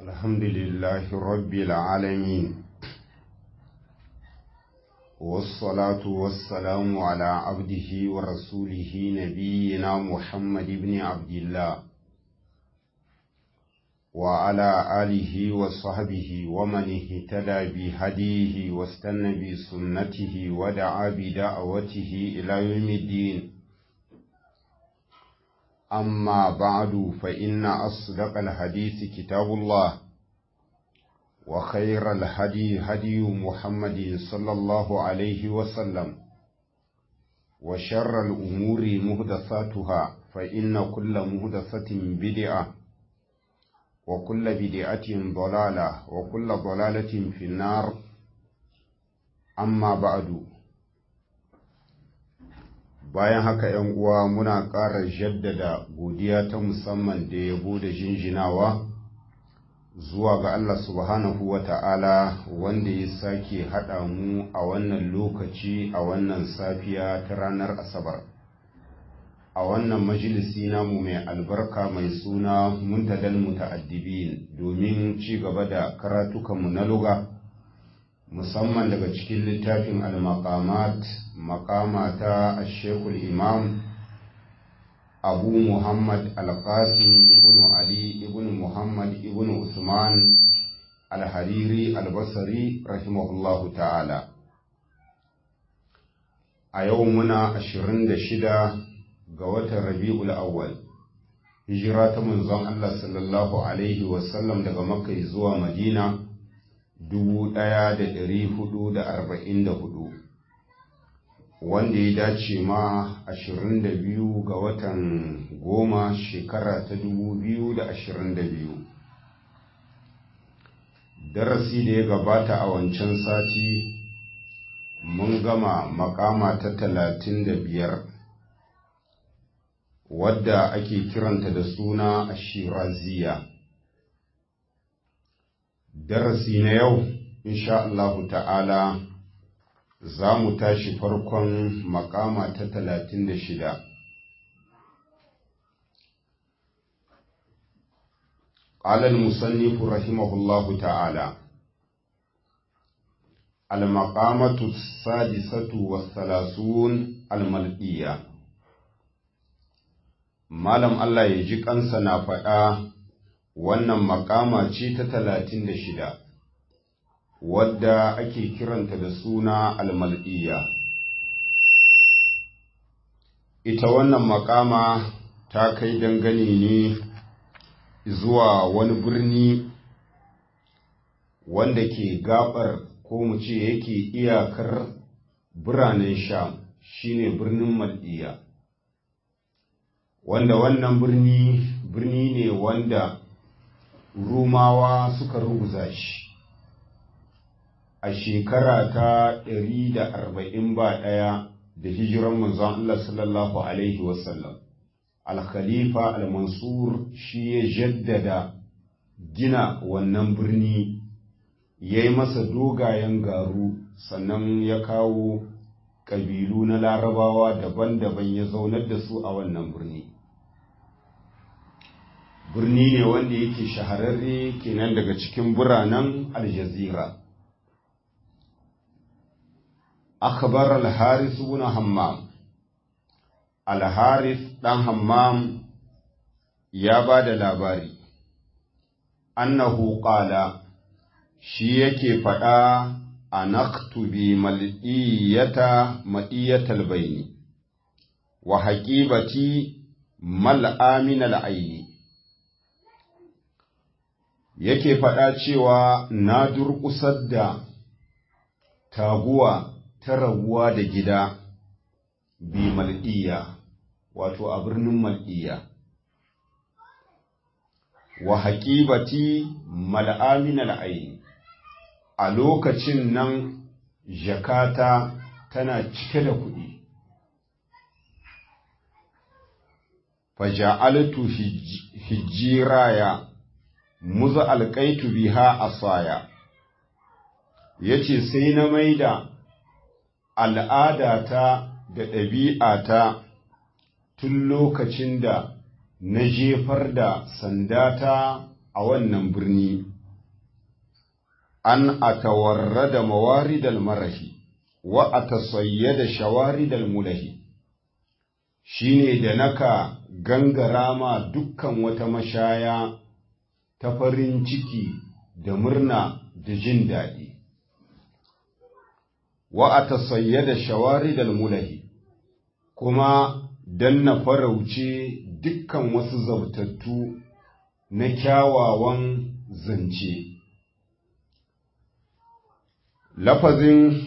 الحمد لله رب العالمين والصلاة والسلام على عبده ورسوله نبينا محمد بن عبد الله وعلى آله وصحبه ومن اهتدى بهديه واستنى بسنته ودعا بدعوته إلى يوم الدين أما بعد فإن أصدق الحديث كتاب الله وخير الهدي هدي محمد صلى الله عليه وسلم وشر الأمور مهدثاتها فإن كل مهدثة بدعة وكل بدعة ضلالة وكل ضلالة في النار أما بعد bayan haka ‘yan uwa muna ƙara jaddada godiya ta musamman da yabo da jinjinawa zuwa ga Allah subhanahu wa ta'ala wanda ya sake haɗa mu a wannan lokaci a wannan safiya ta ranar Asabar. A wannan majalisi namu mai albarka mai suna muntadal muta'addibin domin ci gaba da karatukanmu na luga. musamman daga cikin littafin al-maqamat maqama ta ashekul imam abu muhammad al-qasim ibn ali ibn muhammad ibn usman al-hariri al-basri rahimahullahu ta'ala a yau muna 26 ga watan rabi'ul awwal hijira ta manzon Allah sallallahu alaihi wasallam daga makka zuwa madina dubu ɗaya da ɗari hudu da arba'in da hudu wanda ya dace ma ashirin da biyu ga watan goma shekara ta dubu biyu da ashirin da biyu darasi da ya gabata a wancan sati mun gama makama ta talatin da biyar wadda ake kiranta da suna ashiraziya darasi na yau insha Allahu ta'ala za mu tashi farkon makama ta talatin da shida قال المصنف رحمه الله تعالى المقامة السادسة والثلاثون الملئية malam Allah ya ji kansa na faɗa wannan makama ce ta talatin da shida wadda ake kiranta da suna almal'iyya ita wannan makama ta kai dangane ne zuwa wani birni wanda ke gabar ko mu ce yake iyakar biranen sham shine birnin mal'iyya wanda wannan birni birni ne wanda Rumawa suka ruguza shi a shekara ta ɗari da arba'in ba ɗaya da hijiran manzon Allah sallallahu Alaihi wasallam. Al-Khalifa al-Mansur shi ya jaddada gina wannan birni ya yi masa dogayen garu sannan ya kawo ƙabilu na larabawa daban-daban ya zaunar da su a wannan birni. birni ne wanda yake shahararre kenan daga cikin biranen aljazira akhbar al-haris ibn hammam al-haris dan hammam ya ba da labari annahu qala shi yake faɗa anaktubi mal'iyata ma'iyatal bayni wa haqibati mal'amin al-aini yake faɗa cewa na durƙusar da taguwa ta rabuwa da gida bi mal'iya wato a birnin mal'iya wa haƙibati mal'amin al'aini a lokacin nan jakata tana cike da kuɗi faja'altu hijiraya muza alƙaitu biha asaya yace sai na maida al'adata da ɗabi'ata tun lokacin da na jefar da sandata a wannan birni an atawarrada mawaridal marahi wa atasayyada shawaridal mulahi shine da naka gangara ma dukkan wata mashaya ta farin ciki da murna da jin daɗi wa atasayyada shawaridal mulahi kuma dan na farauce dukkan wasu zabtattu na kyawawan zance lafazin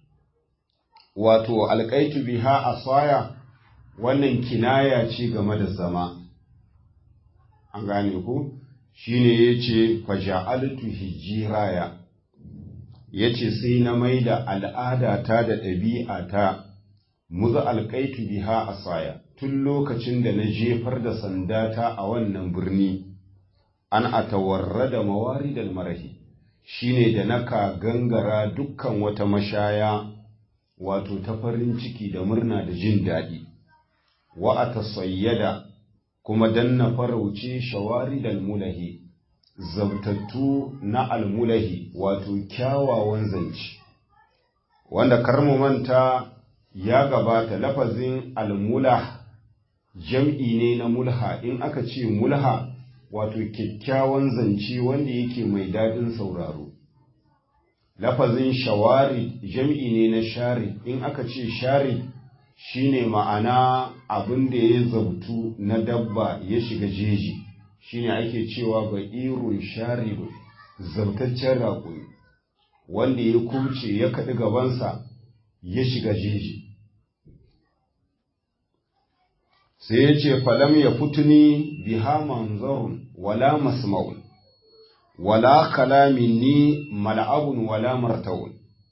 wato alƙaitu biha asaya wannan kinaya ce game da zama an gane ku shine yace faja'altu hijiraya yace sai na maida al'adata da ɗabi'ata muzu alƙaitu biha asaya tun lokacin da na jefar da sandata a wannan birni an atawarra da mawaridal marahi shine da naka gangara dukkan wata mashaya wato ta farin ciki da murna da jin daɗi wa a tasayyada kuma dan na farauce shawari da mulahi zabtattu na almulahi wato kyawawan zance wanda karmu manta ya gabata lafazin almulah jam'i ne na mulha in aka ce mulha wato kyakkyawan zance wanda yake mai daɗin sauraro lafazin shawari jam'i ne na shari in aka ce shari shine ma'ana abin da ya zautu na dabba ya shiga jeji shine ake cewa ba irun sharibu zautaccen raƙuri wanda ya kuce ya kaɗi gabansa ya shiga jeji sai ya ce falam ya fituni biha manzarun wala masma'un wala kalamin ni mal'abun wala martawun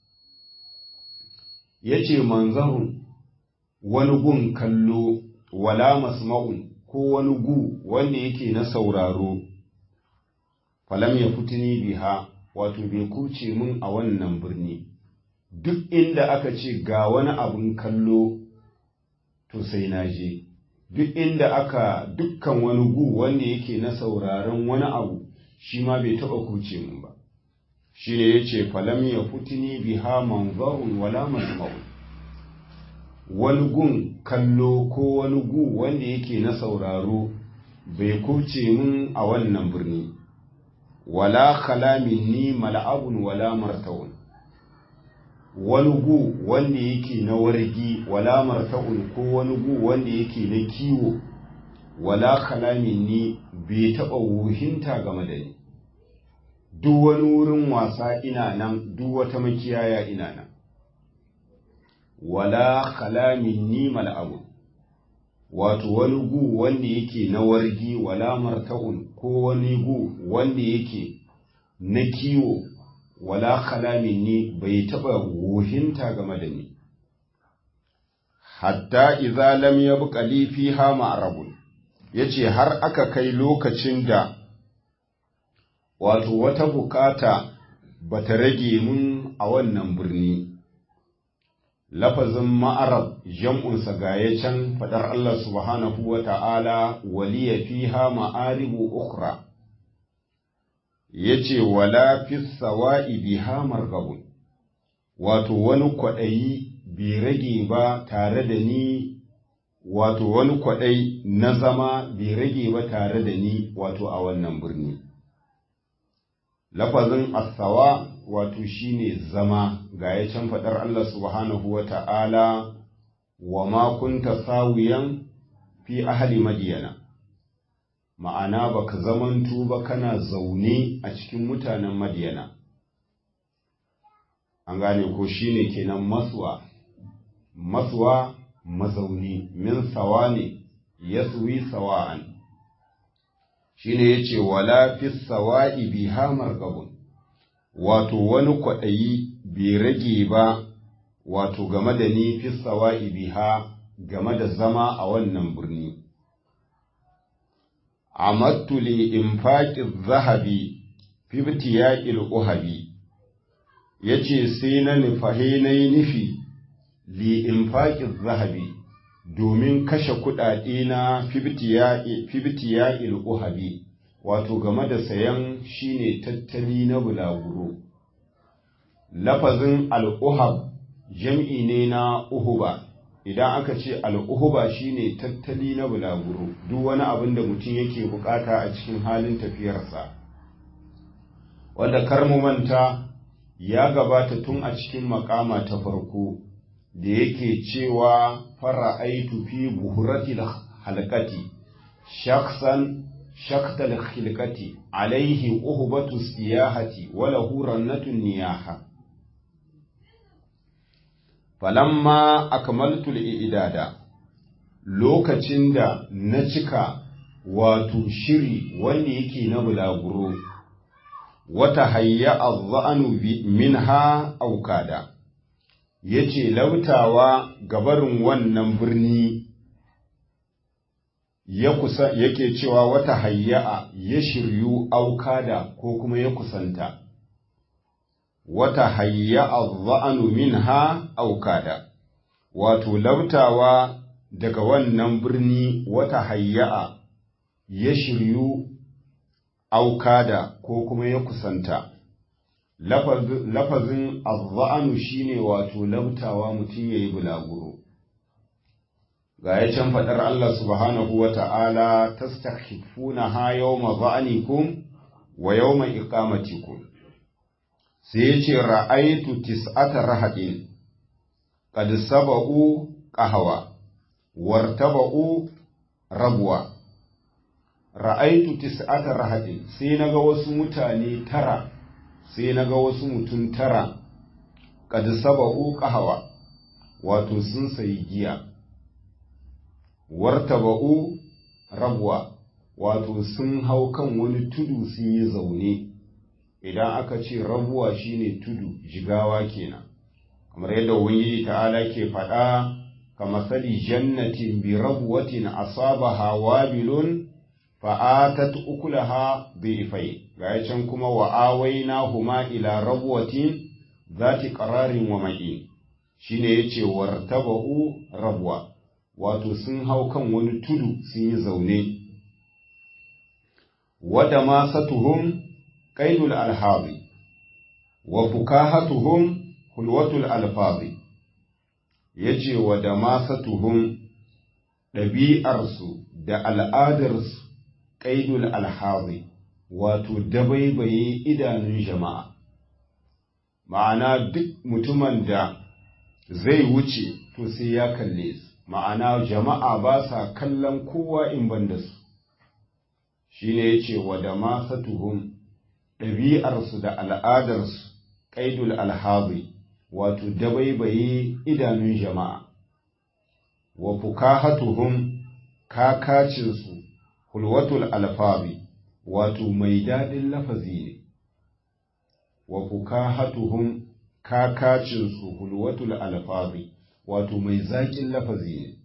ya ce manzarun wani gun kallo wala masma'un ko wani gu wanda yake na sauraro falam ya fitini biha wato bai kuce mun a wannan birni duk inda aka ce ga wani abin kallo to sai na je duk inda aka dukkan wani gu wanda yake na sauraron wani abu shi ma bai taɓa kuce mun ba shi ne ya ce falam ya fitini biha manzarun wala masma'un wani gun kallo ko wani gu wanda yake na sauraro bai kuce mun a wannan birni wala kalamin ni mal'abun wala martawun wani gu wanda yake na wargi wala marta'un ko wani gu wanda yake na kiwo wala kalamin ni bai taɓa wuhinta game da ni duk wani wurin wasa ina nan duk wata makiyaya ina nan wala kalamin ni mal'abun wato wani gu wanda yake na wargi wala marta'un ko wani gu wanda yake na kiwo wala kalamin ni bai taɓa wuhinta game da ni hatta idza lam yabqa li fiha ma'rabun yace har aka kai lokacin da wato wata bukata bata rage mun a wannan birni lafazin ma'arab jam'unsa gaya can faɗar Allah subhanahu wa ta'ala waliya fiha ma'aribu ukra ya ce wala fi sawa'i biha margabun wato wani kwaɗayi bai rage ba tare da ni wato wani kwaɗayi na zama bai rage ba tare da ni wato a wannan birni lafazin asawa wato shine zama ga ya can faɗar Allah subhanahu wa ta'ala wa ma kunta sawiyan fi ahli madiyana ma'ana baka zamantu ba kana zaune a cikin mutanen madiyana an gane ko shine kenan maswa maswa mazauni min sawa ne yaswi sawa'an shine yace wala fi sawa'i biha margabun wato wani kwaɗayi bai rage ba wato game da ni fi sawa'i biha game da zama a wannan birni amattu li infaqi zahabi fi ibtiya'il uhabi yace sai na nufahe na yi nufi li infaqi zahabi domin kashe kuɗaɗe na fibtiya'il uhabi wato game da sayan shine tattali na bulaguro lafazin al'uhab jam'i ne na uhuba idan aka ce al'uhuba shine tattali na bulaguro duk wani abin da mutum yake bukata a cikin halin tafiyarsa wanda karmu manta ya gabata tun a cikin makama ta farko da yake cewa fara aitu fi buhuratil halkati shaksan shaktal khilkati alaihi uhbatu siyahati wala hurannatun niyaha falamma akmaltu al-i'dada lokacin da na cika wato shiri wanda yake na bulaguro wata hayya azza'anu minha aukada yace lautawa gabarin wannan birni ya kusa yake cewa wata hayya'a ya shiryu aukada ko kuma ya kusanta wata hayya'a za'anu minha aukada wato lautawa daga wannan birni wata hayya'a ya shiryu aukada ko kuma ya kusanta lafazin azza'anu shine wato lautawa mutum yayi bulaguro ga ya can faɗar Allah subhanahu wa ta'ala tastakhifuna ha yawma za'anikum wa yawma iqamatikum sai ya ce ra'aitu tis'ata rahadin qad saba'u qahwa wartaba'u rabwa ra'aitu tis'ata rahadin sai naga wasu mutane tara sai naga wasu mutum tara qad saba'u qahwa wato sun sayi giya wartaba'u rabwa wato sun hau kan wani tudu sun yi zaune idan aka ce rabuwa shine tudu jigawa kenan kamar yadda ubangiji ta'ala ke faɗa kama sali jannatin bi rabwatin asabaha wabilun fa'atat ukulaha bi'fai ga can kuma wa awainahuma ila rabwatin zati qararin wa ma'in shine yace wartaba'u rabwa wato sun hau kan wani tudu sun yi zaune wada ma satuhum qaidul alhazi wa fukahatuhum hulwatul alfazi yace wada ma satuhum ɗabi'arsu da al'adarsu qaidul alhazi wato dabaibaye idanun jama'a ma'ana duk mutumin da zai wuce to sai ya kalle su ma'ana jama'a ba sa kallon kowa in ban da su shi ne ya ce wa da masatuhum ɗabi'arsu da al'adarsu ƙaidul alhazi wato dabaibaye idanun jama'a wa fukahatuhum kakacinsu hulwatul alfazi wato mai daɗin lafazi ne wa fukahatuhum kakacinsu hulwatul alfazi wato mai zaƙin lafazi ne.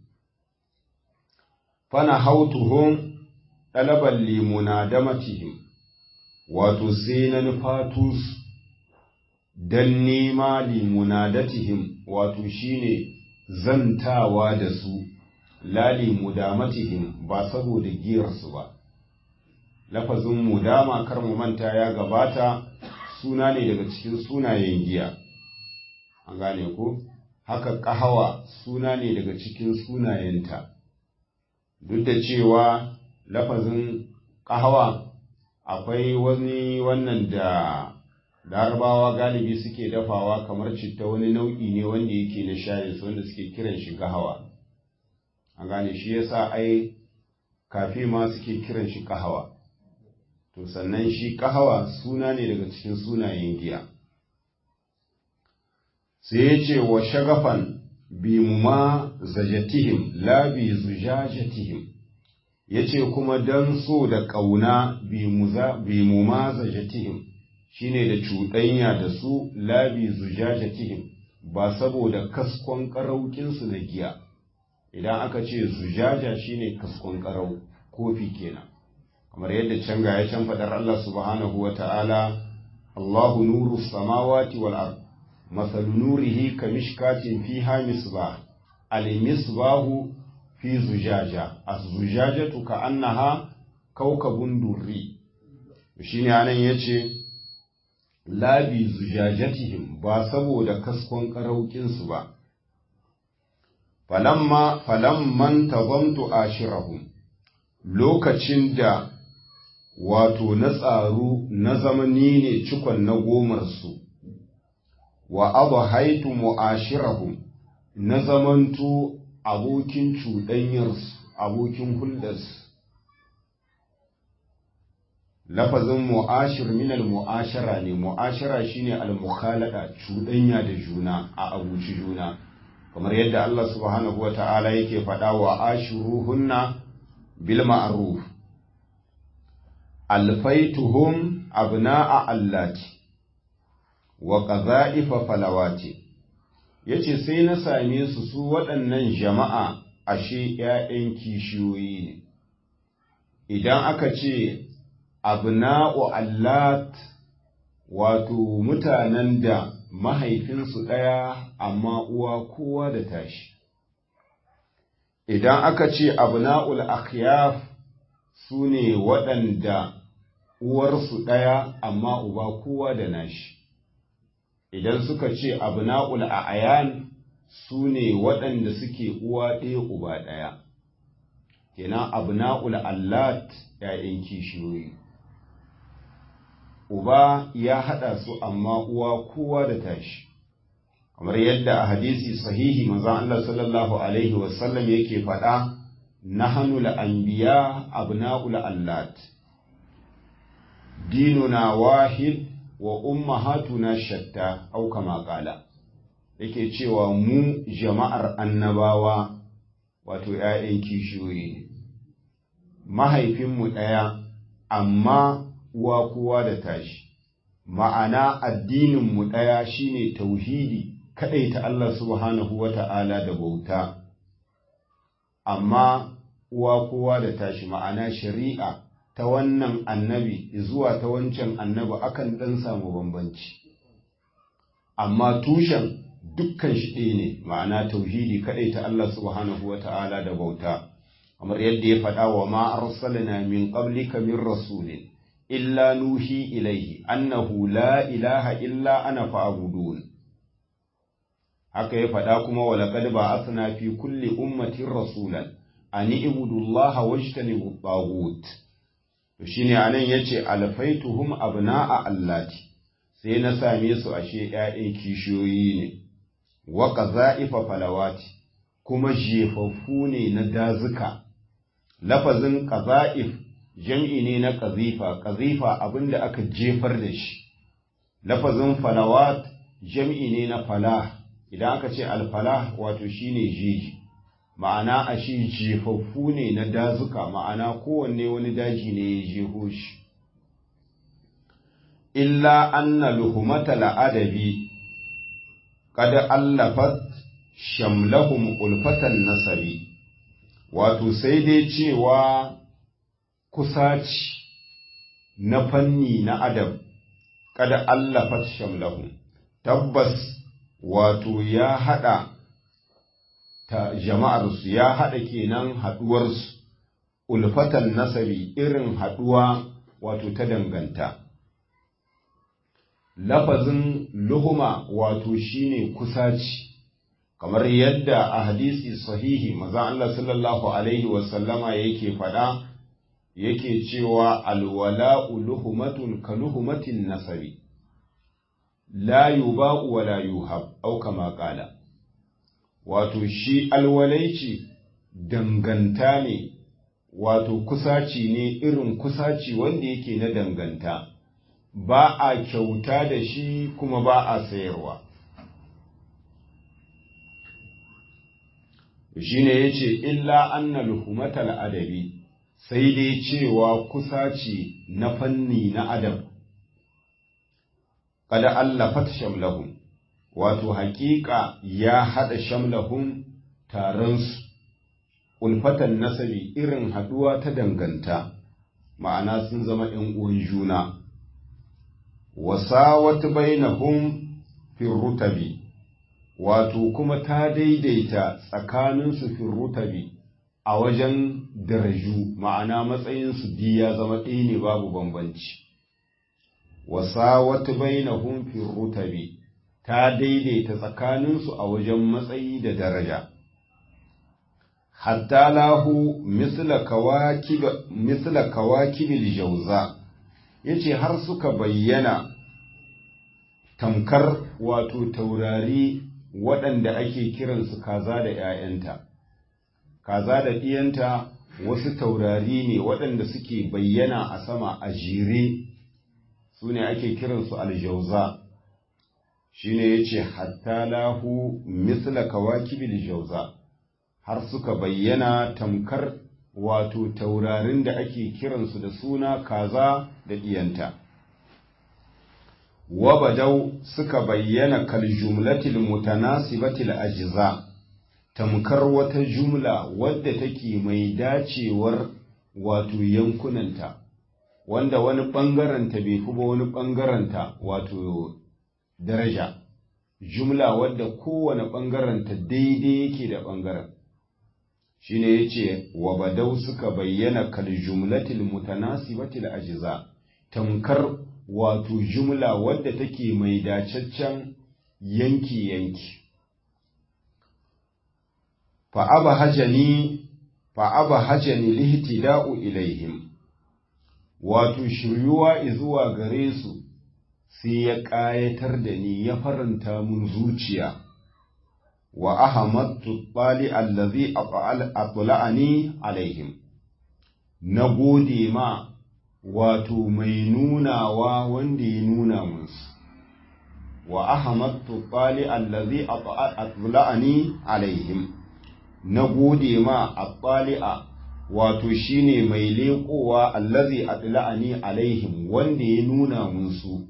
Fana hautuhun ɗalaban limuna da matihim, wato sai na nufatus don nema limuna da tihim, wato shine zantawa da su, lali mudamatihim ba saboda giyarsu ba. Lafazin mudama kar mu manta ya gabata suna ne daga cikin sunayen giya. An gane ku? haka ƙahawa suna ne daga cikin sunayenta, duk da cewa lafazin ƙahawa akwai wani wannan da larabawa galibi suke dafawa kamar citta wani nau'i ne wanda yake na shayin wanda suke kiran shi ƙahawa. An gane shi yasa ai kafi ma suke kiran shi ƙahawa. To sannan shi ƙahawa suna ne daga cikin sunayen giya. sai ya ce wa shagafan bi ma zajatihim la bi zujajatihim ya ce kuma don so da ƙauna bi mu ma zajatihim shine da cuɗanya da su la bi zujajatihim ba saboda kaskon ƙaraukinsu na giya idan aka ce zujaja shine kaskon ƙarau kofi kenan kamar yadda can ga ya can faɗar Allah subhanahu wa ta'ala Allahu nuru samawati wal ard مثل نوره كمشكاة فيها مصباح المصباح في زجاجة الزجاجة كأنها كوكب دري shi ne anan ya ce labi zujajatihim ba saboda kaskon ƙaraukinsu ba falamma falamman tazamtu ashirahum lokacin da wato na tsaru na zamani ne cikon na gomarsu wa abu haitu mu'ashirahum na zamanto abokin cuɗanyarsu abokin hulɗarsu lafazin mu'ashir minal mu'ashara ne mu'ashara shine al-mukhalada cuɗanya da juna a abuci juna kamar yadda Allah subhanahu wata'ala yake faɗa wa ashiruhunna bil ma'ruf alfaituhum abna'a allati wa qadha'ifa falawati yace sai na same su su waɗannan jama'a ashe ƴaƴan kishiyoyi ne idan aka ce abna'u allat wato mutanen da mahaifinsu ɗaya amma uwa kowa da tashi idan aka ce abna'ul akhyaf su ne waɗanda uwarsu ɗaya amma uba kowa da nashi idan suka ce abna'ul a'yan su ne waɗanda suke uwa ɗaya uba ɗaya kenan abna'ul allat ‘ya'yan kishiyoyi uba ya haɗa su amma uwa kowa da tashi kamar yadda a hadisi sahihi manzon Allah sallallahu alaihi wasallam yake faɗa nahnu al-anbiya abna'ul allat dinuna wahid wa ummahatuna shatta au kama qala yake cewa mu jama'ar annabawa wato ‘ya'yan kishiyoyi ne mahaifinmu ɗaya amma uwa kowa da tashi ma'ana addininmu ɗaya shine tauhidi ta Allah subhanahu wa ta'ala da bauta amma uwa kowa da tashi ma'ana shari'a ta wannan annabi zuwa ta wancan annabi akan ɗan samu bambanci amma tushen dukkan shi ɗaya ne ma'ana tauhidi ta Allah subhanahu wa ta'ala da bauta kamar yadda ya faɗa wa ma arsalna min qablika min rasulin illa nuhi ilaihi annahu la ilaha illa ana fa'budun haka ya faɗa kuma wa laqad ba'athna fi kulli ummatin rasulan an ibudullaha wajtanibu taghut to shine anan yace alfaituhum abna'a allati sai na same su ashe ƴaƴan kishiyoyi ne wa qaza'ifa falawati kuma jefaffu ne na dazuka lafazin qaza'if jam'i ne na ƙazifa, ƙazifa abinda aka jefar da shi, lafazin falawat jam'i ne na falah, idan aka ce alfalah wato shi ne jeji, ma'ana a shi jefaffu ne na dazuka, ma'ana kowanne wani daji ne ya jeho shi. Illa anna luhumata la'adabi, kada allafat shamlahum ulfatan nasabi, wato sai dai cewa kusaci na fanni na adam kada allafat shamlahu tabbas wato ya hada ta jama'arsu ya hada kenan haduwarsu ulfatan nasabi irin haduwa wato ta danganta lafazin luhuma wato shine kusaci kamar yadda a hadisi sahihi maza Allah sallallahu alaihi wasallama yake faɗa yake cewa alwala'u luhumatun ka luhumatin nasabi la yuba'u wa la yuhab au kama qala wato shi alwalaici danganta ne wato kusaci ne irin kusaci wanda yake na danganta ba a kyauta da shi kuma ba a sayarwa shine yace illa anna luhumatal adabi sai dai cewa kusaci na fanni na adam kada allafat shamlahum wato haƙiƙa ya haɗa shamlahum taronsu ulfatan nasabi irin haɗuwa ta danganta ma'ana sun zama ‘yan uwan juna wasawat bainahum fi rutabi wato kuma ta daidaita tsakaninsu fi rutabi a wajen daraju ma'ana matsayinsu ya zama ɗaya ne babu bambanci wasawat bainahum fi rutabi ta daidaita tsakaninsu a wajen matsayi da daraja hatta lahu misla kawakib misla kawakibil jauza yace har suka bayyana tamkar wato taurari waɗanda ake kiransu kaza da ‘ya'yanta, kaza da ɗiyanta wasu taurari ne waɗanda suke bayyana a sama a jere su ne ake kiransu aljauza shi ne ya ce hatta lahu misla kawakibil jauza har suka bayyana tamkar wato taurarin da ake kiransu da suna kaza da ɗiyanta. wabadau suka bayyana kal jumlatil mutanasibatil ajza tamkar wata jumla wadda take mai dacewar wato yankunanta wanda wani ɓangaranta bai fi ba wani ɓangaranta wato daraja jumla wadda kowane ɓangaranta daidai yake da ɓangaren shine yace wabadau suka bayyana kal jumlatil mutanasibatil ajza tamkar wato jumla wadda take mai dacaccen yanki-yanki. Fa'aba hajani, fa'aba hajani lihtida'u ilaihim, wato shiryuwa zuwa gare su sai ya ƙayatar da ni ya faranta mun zuciya, wa ahamattu ɓali allazi a alaihim, na gode ma wato mai nunawa wanda ya nuna musu wa ahmadtu qali allazi atla'ani alaihim na gode ma aqali'a wato shine mai leƙowa allazi atla'ani alaihim wanda ya nuna musu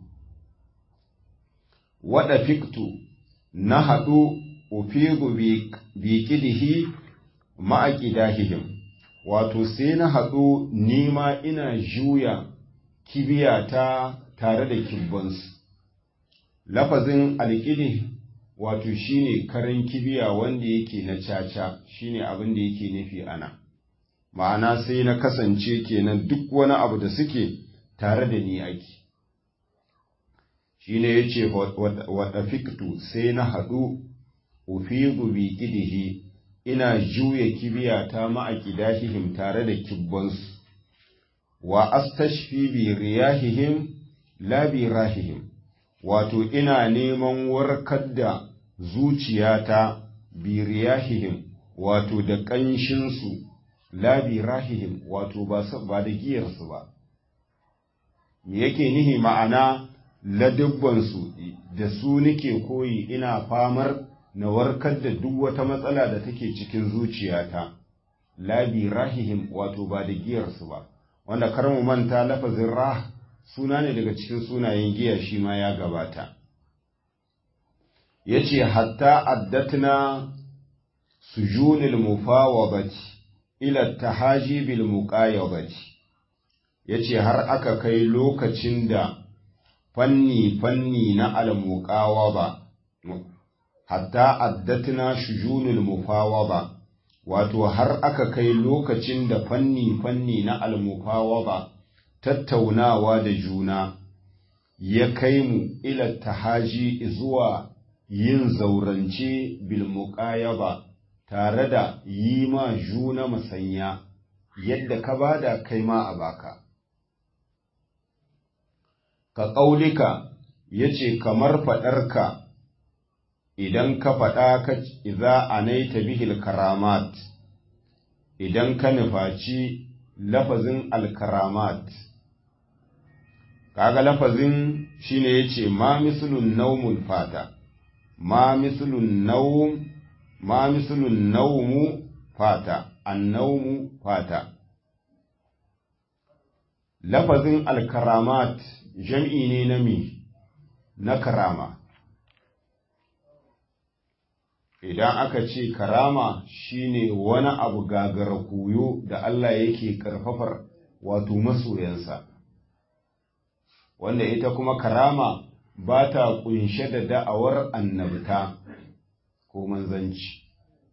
wada fiktu na haɗu ufigu bi kidihi ma'aqidahihim wato sai na haɗu nima ina juya kibiyata tare da kibbansu lafazin alƙidi wato shine karan kibiya wanda yake na caca shine abin da yake nufi ana ma'ana sai na kasance kenan duk wani abu da suke tare da ni ake shine yace wada fiktu sai na haɗu ufigu bi kidihi ina juya kibiyata ma'aƙidahihim tare da kibbansu, wa astashfi bi riyahihim la bi rahihim, wato ina neman warkar da zuciyata bi riyahihim, wato da ƙanshinsu, la bi rahihim, wato ba da giyarsu ba. Me yake nihi ma'ana ladubbansu da su nike koyi ina famar na warkar da duk wata matsala da take cikin zuciyata labi rahihim wato ba da giyarsu ba wanda kar mu manta lafazin rah suna ne daga cikin sunayen giya shi ma ya gabata yace hatta addatna sujunil mufawadati ila tahaji bil muqayyabati yace har aka kai lokacin da fanni fanni na al muqawaba hatta addatna shujunul mufawaba wato har aka kai lokacin da fanni-fanni na almufawaba tattaunawa da juna ya kai mu ila tahaji zuwa yin zaurance bil muqayaba tare da yi ma juna masanya yadda ka bada kai ma a baka ka ƙaulika yace kamar faɗarka idan ka faɗa ka iza anaita bihil karamat idan ka nufaci lafazin alkaramat kaga lafazin shine yace ma mislun naumul fata ma mislun naum ma mislun naumu fata annaumu fata lafazin alkaramat jam'i ne na mi na karama idan aka ce karama shine wani abu gagara koyo da Allah yake karfafar wato masoyansa wanda ita kuma karama ba ta kunshe da da'awar annabta ko manzanci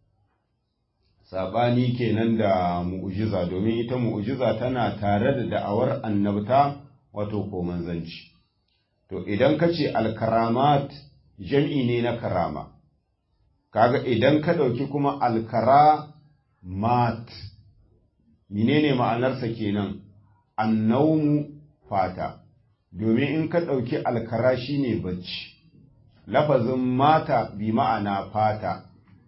sabani kenan da mu'ujiza domin ita mu'ujiza tana tare da da'awar annabta wato ko manzanci to idan ka ce alkaramat jam'i ne na karama kaga idan ka ɗauki kuma alkara mat menene ma'anarsa kenan annaumu fata domin in ka ɗauki alkara shine bacci lafazin mata bi ma'ana fata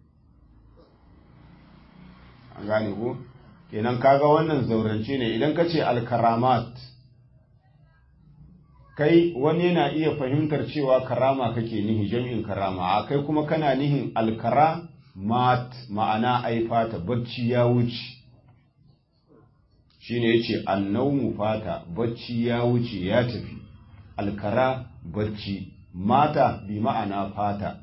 an gane ku kenan kaga wannan zaurance ne idan ka ce alkaramat kai wani yana iya fahimtar cewa karama kake nihi jam'in karama a kai kuma kana nihin alkara mat ma'ana ai fata bacci ya wuce shine yace annaumu fata bacci ya wuce ya tafi alkara bacci mata bi ma'ana fata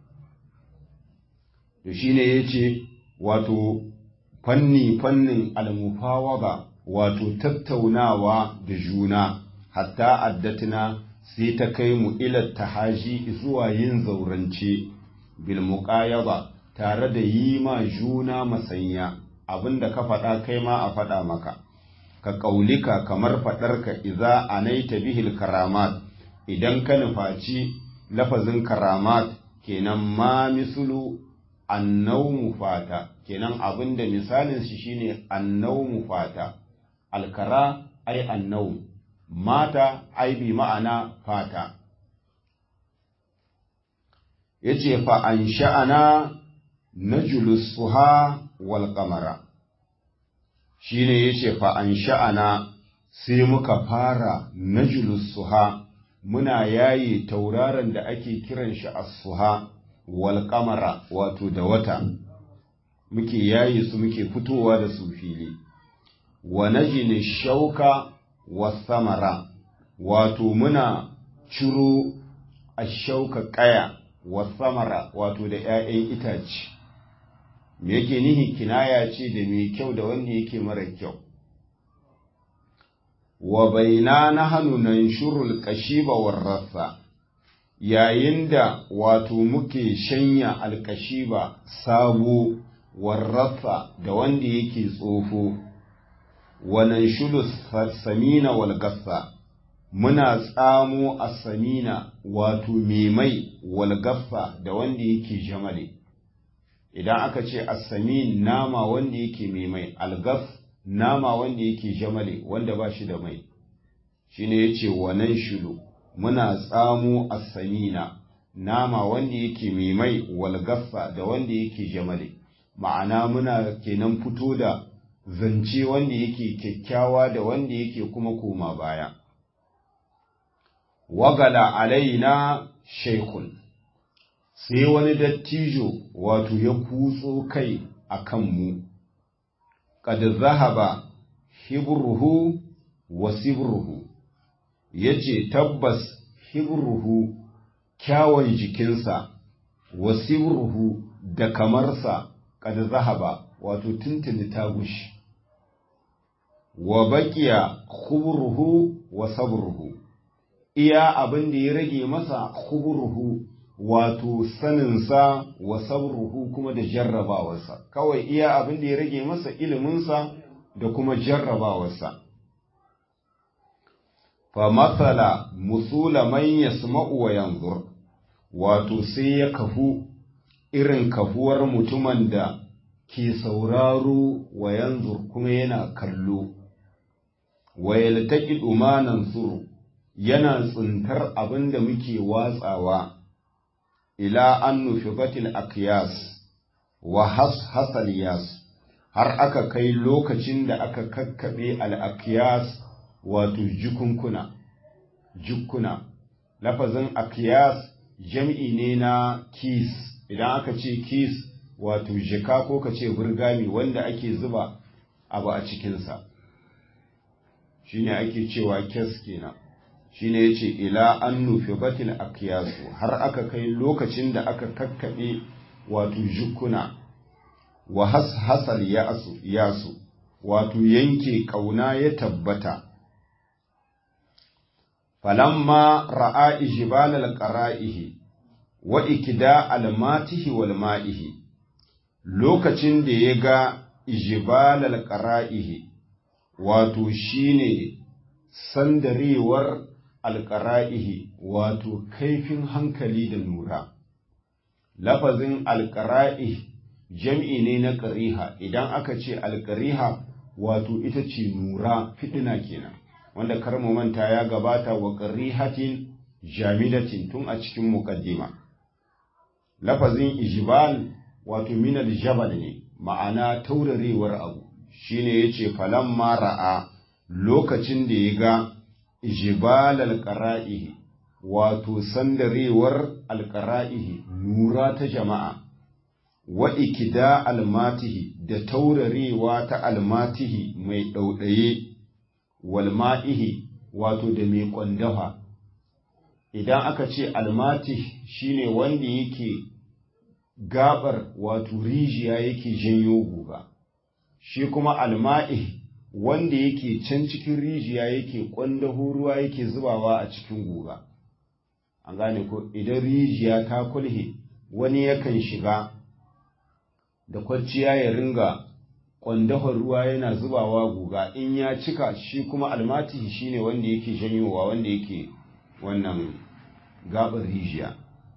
to shine yace wato fanni fannin almufawaba wato tattaunawa da juna hatta addatina sai ta kai mu ila tahaji zuwa yin zaurance bil muqayaba tare da yi ma juna masanya abinda ka faɗa kai ma a faɗa maka ka ƙaulika kamar faɗarka iza anaita bihil karamat idan ka nufaci lafazin karamat kenan ma misulu annaumu fata kenan abinda misalin shi shine annaumu fata alkara ai annau mata ai bi ma'ana fata yace fa an sha'ana najlus suha wal qamara shine yace fa an sha'ana sai muka fara najlus suha muna yayi tauraron da ake kiran shi as-suha wal qamara wato da wata muke yayi su muke fitowa da su fili wa najini shauka was samara wato muna ciro ashauka kaya was samara wato da 'ya'yan itace me yake nihi kinaya ce da mai kyau da wanda yake mara kyau wa baina nahnu nanshurul qashiba war rassa yayin da wato muke shanya alkashiba sabo warrasa da wanda yake tsofo wa nanshulu samina wal gassa muna tsamo asamina wato memai wal gassa da wanda yake jamale idan aka ce asamin nama wanda yake memai algas nama wanda yake jamale wanda ba shi da mai shine yace wa nanshulu muna tsamo asamina nama wanda yake mai mai walgaffa da wanda yake jamale ma'ana muna kenan fito da zance wanda yake kyakkyawa da wanda yake kuma koma baya wagala alaina shaikun sai wani dattijo wato ya kutso kai a kanmu kad zahaba hibruhu wa sibruhu ya ce tabbas hibruhu kyawun jikinsa wa sibruhu da kamarsa kad zahaba wato tuntuni ta gushi wa baqiya khubruhu wa sabruhu iya abin da ya rage masa khubruhu wato saninsa wa sabruhu kuma da jarrabawarsa kawai iya abin da ya rage masa iliminsa da kuma jarrabawarsa fa matsala musula man yasma'u wa yanzur wato sai ya kafu irin kafuwar mutumin da ke sauraro wa yanzur kuma yana kallo wa yaltaqi dumanan suru yana tsintar abin da muke watsawa ila an nufibatil akyas wa hasal yas har aka kai lokacin da aka kakkaɓe al'akiyas wato jikunkuna jukkuna lafazin akiyas jam'i ne na kis idan aka ce kis wato jika ko ka ce burgami wanda ake zuba abu a cikinsa shine ake cewa kes kenan shine yace ila an nufi batil akiyasu har aka kai lokacin da aka kakkaɓe wato jukkuna wa hasal yasu yasu wato yanke ƙauna ya tabbata falamma ra'a ijbalal qara'ihi wa ikida almatihi wal ma'ihi lokacin da ya ga ijbalal qara'ihi wato shine sandarewar alqara'ihi wato kaifin hankali da nura lafazin alƙara'i jam'i ne na ƙariha idan aka ce alƙariha wato ita ce nura fiɗina kenan wanda kar mu manta ya gabata wa ƙarihatin jamidatin tun a cikin muƙaddima lafazin ijibal wato minal jabal ne ma'ana taurarewar abu shine yace falamma ra'a lokacin da ya ga ijibal alqara'ihi wato sandarewar alqara'ihi nura ta jama'a wa ikida almatihi da taurarewa ta almatihi mai ɗauɗaye walma'ihi wato da mai ƙwandafa idan aka ce almatih shine wanda yake gabar wato rijiya yake janyo guga shi kuma alma'ih wanda yake can cikin rijiya yake ƙwandaho ruwa yake zubawa a cikin guga an gane ko idan rijiya ta kulhe wani yakan shiga da kwanciya ya ringa ƙwandahon ruwa yana zubawa guga in ya cika shi kuma almatihi shine wanda yake janyowa wanda yake wannan gabar rijiya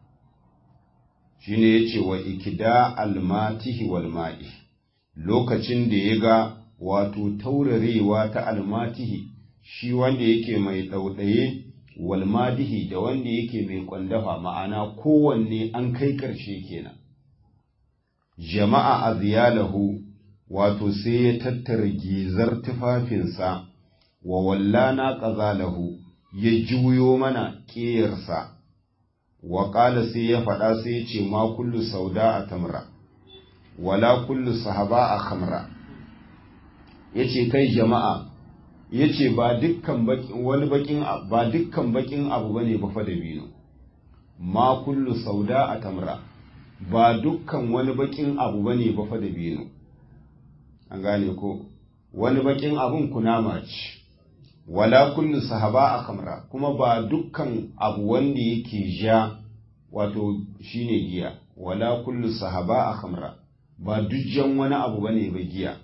shine yace wa ikida almatihi wal ma'i lokacin da ya ga wato taurarewa ta almatihi shi wanda yake mai ɗauɗaye walmadihi da wanda yake mai ƙwandafa ma'ana kowanne an kai ƙarshe kenan jama'a aziyalahu wato sai ya tattara gizar tufafinsa wa wallana ƙazalahu ya juyo mana ƙeyarsa wa ƙala sai ya faɗa sai ya ce ma kullu sauda a tamra wala kullu sahaba a khamra ya ce kai jama'a ya ce ba dukkan wani bakin ba dukkan bakin abu bane ba fa da biyu ma kullu sauda a tamra ba dukkan wani bakin abu bane ba fa da biyu an gane ko wani bakin abun kunama ce wala kullu sahaba a kamra kuma ba dukkan abu wanda yake ja wato shine giya wala kullu sahaba a kamra ba dujjan wani abu bane ba giya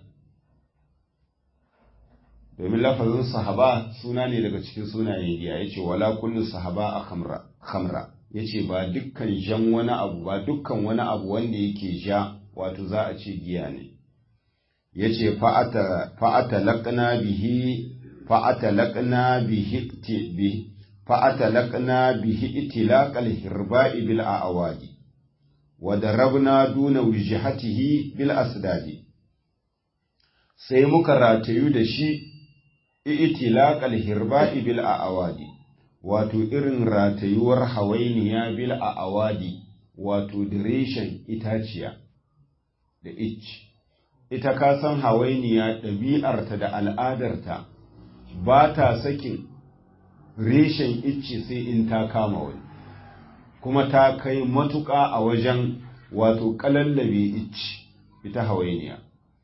domin lafazin sahaba suna ne daga cikin sunayen giya yace wala kullu sahaba a kamra khamra yace ba dukkan jan wani abu ba dukkan wani abu wanda yake ja wato za a ce giya ne yace fa'ata laƙna bihi fa'ata laƙna bihi fa'ata laƙna bihi itilaqal hirba'i bil a'wadi wa darabna duna wijhatihi bil asdadi sai muka ratayu da shi itilaqal hirba'i bil a'wadi wato irin ratayuwar hawainiya bil a'wadi wato direshin itaciya da icci ita ka san hawainiya ɗabi'arta da al'adarta ba ta sakin reshen icce sai in ta kama wani kuma ta kai matuƙa a wajen wato ƙalallabe icce ita hawainiya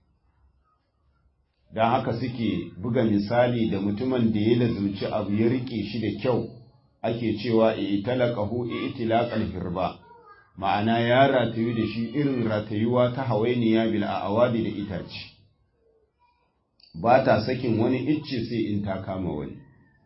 don haka suke buga misali da mutumin da ya lazumci abu ya riƙe shi da kyau ake cewa italaqahu itilaqal hirba ma'ana ya ratayu da shi irin ratayuwa ta hawainiya bil awadi da itace ba ta sakin wani icce sai in ta kama wani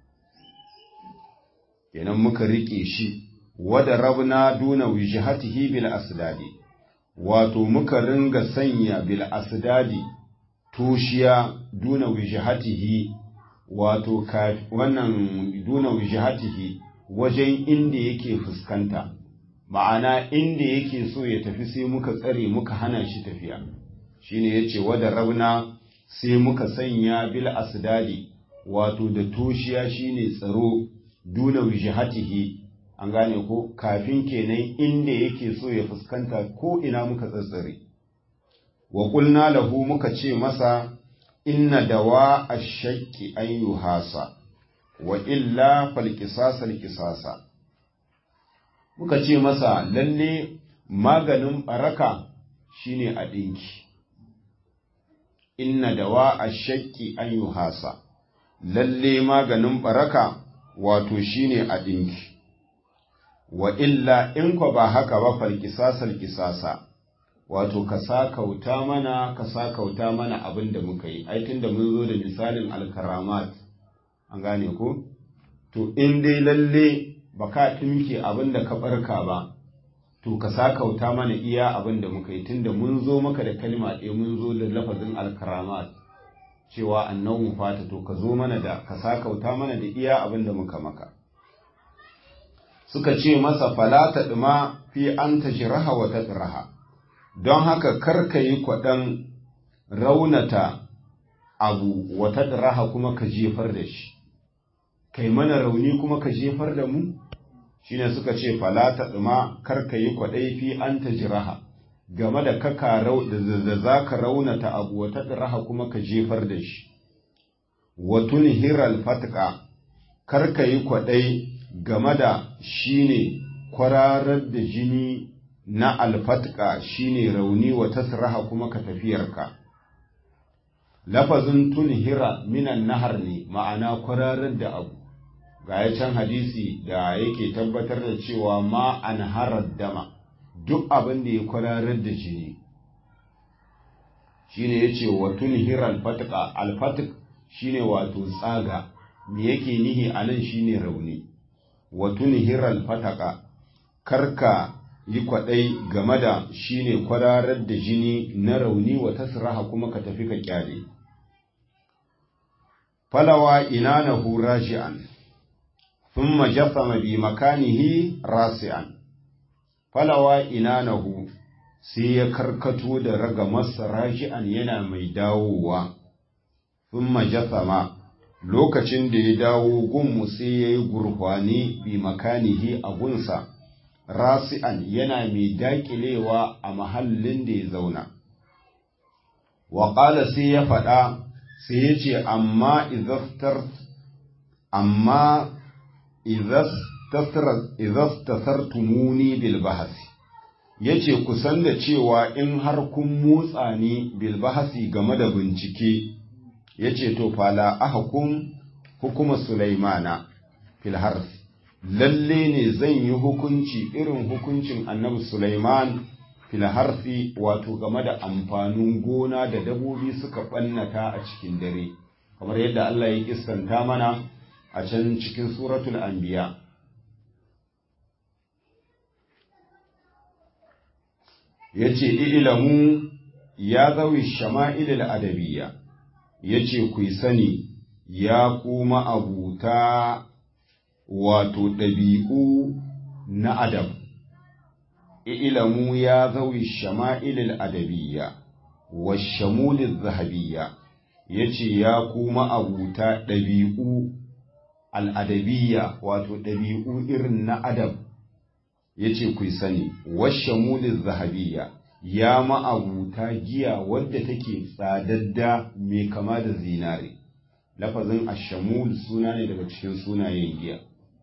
kenan muka rike shi wada rabna duna wijhatihi bil asdadi wato muka ringa sanya bil asdadi tushiya duna wijhatihi wato wannan duna wijhatihi wajen inda yake fuskanta ma'ana inda yake so ya tafi sai muka tsare muka hana shi tafiya shine yace wada rabna sai muka sanya bil asdadi wato da toshiya shine tsaro duna wijhatihi an gane ko kafin kenan inda yake so ya fuskanta ko ina muka tsatsare wa qulna lahu muka ce masa inna dawa ash-shakki an yuhasa wa illa fal qisasa qisasa muka ce masa lalle maganin baraka shine a ɗinki inna dawa a shakki an yi hasa lalle maganin baraka wato shine a ɗinki wa illa in kwa ba haka ba falkisasar kisasa wato ka sa kauta mana ka sa kauta mana abin da muka yi aitin da mun zo da misalin alkaramat an gane ko to in dai lalle ba ka ɗinke abin da ka ɓarka ba to ka sakauta mana iya abin da muka yi tunda mun zo maka da kalma ɗaya mun zo da lafazin alkaramat cewa annabu fata to ka zo mana da ka sakauta mana da iya abin da muka maka suka ce masa fala ta ɗuma fi an ta jiraha wa ta tsiraha don haka kar ka yi kwaɗan raunata abu wa ta tsiraha kuma ka jefar da shi kai mana rauni kuma ka jefar da mu shine suka ce fala ta ɗuma kar ka yi kwaɗai fi an ta jiraha game da kaka da za ka raunata abu wa ta tsiraha kuma ka jefar da shi wa tunhiral fatka kar ka yi kwaɗai game da shine kwararar da jini na alfatka shine rauni wa tasraha kuma ka tafiyarka lafazin tunhira minan nahar ne ma'ana kwararar da abu ga ya can hadisi da yake tabbatar da cewa ma an harar dama duk abin da ya kwararar da jini shine yace wa tunhira alfatka alfatk shine wato tsaga me yake nihi anan shine rauni wa tunhiral fataka karka yi kwaɗai game da shine kwararar da jini na rauni wa tasraha kuma ka tafi ka kyale falawa inanahu raji'an thumma jassama bi makanihi rasi'an falawa inanahu sai ya karkato da raga masa raji'an yana mai dawowa thumma jassama lokacin da ya dawo gunmu sai ya yi gurfani bi makanihi a gunsa rasi'an yana mai daƙilewa a mahallin da ya zauna waƙala sai ya faɗa sai ya ce amma izastar amma izastasartumuni bil bahasi ya ce kusan da cewa in har kun motsa ni bil bahasi game da bincike ya ce to fala ahkum hukuma Sulaimana fil harf lalle ne zan yi hukunci irin hukuncin annabi Sulaiman fil harfi wato game da amfanin gona da dabobi suka ɓannata a cikin dare kamar yadda Allah ya kissanta mana a can cikin suratul anbiya yace ilamu ya zawi shama'ilil adabiyya ya ce ku sani ya kuma abuta wato ɗabi'u na adam ilamu ya zawi shama'ilil adabiyya wa shamulil zahabiyya ya ce ya kuma abuta ɗabi'u al'adabiyya wato ɗabi'u irin na adam ya ce ku sani wa shamulil zahabiyya ya ma'abuta giya wadda take tsadadda mai kama da zinare lafazin ashamul suna ne daga cikin sunayen giya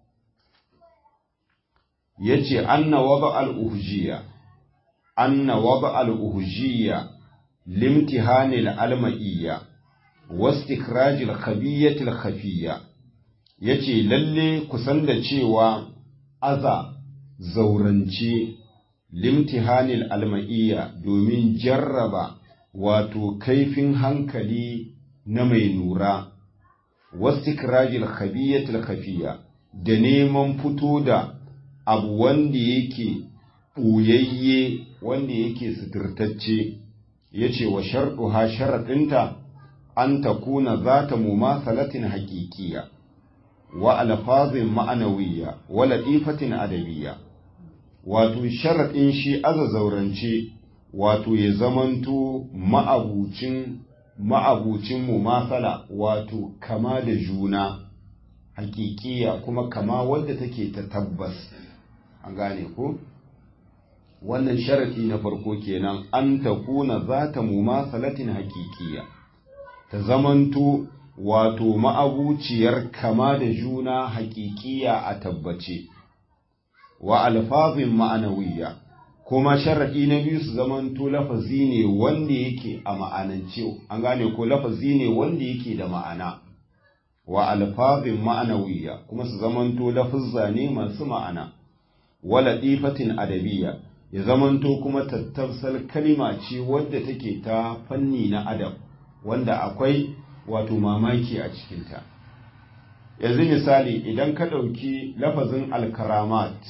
ya ce anna waba al'uhujiya anna waba al'uhujiya limtihanil alma'iyya wastikrajil khabiyyatil khafiyya ya ce lalle kusan da cewa aza zaurance limtihanil alma'iyya domin jarraba wato kaifin hankali na mai nura wastikrajil khabiyatil khafiya da neman fito da abu wanda yake ɓuyayye wanda yake suturtacce ya ce wa sharɗuha sharaɗinta an ta kuna za ta mumasalatin haƙiƙiya wa alfazin ma'anawiyya wa latifatin adabiyya wato sharaɗin shi aza zaurance wato ya zamanto ma'abucin ma'abucin mumasala wato kama da juna hakikiya kuma kama wadda take ta tabbas an gane ko wannan sharaɗi na farko kenan an ta kuna za ta mumasalatin hakikiya ta zamanto wato ma'abuciyar kama da juna hakikiya a tabbace wa alfazin ma'anawiyya kuma sharaɗi na biyu su zamanto lafazi ne wanda yake a ma'anance an gane ko lafazi ne wanda yake da ma'ana wa alfazin ma'anawiyya kuma su zamanto lafuzza ne masu ma'ana wa latifatin adabiyya ya zamanto kuma tattabsal kalima ce wadda take ta fanni na adab wanda akwai wato mamaki a cikinta yanzu misali idan ka ɗauki lafazin alkaramat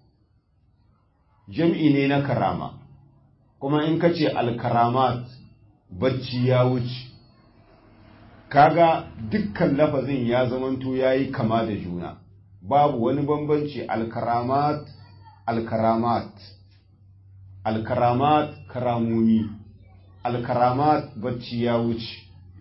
jam'i ne na karama kuma in ka ce alkaramat bacci ya wuce kaga dukkan lafazin ya zamanto ya yi kama da juna babu wani bambanci alkaramat alkaramat alkaramat karamomi alkaramat bacci ya wuce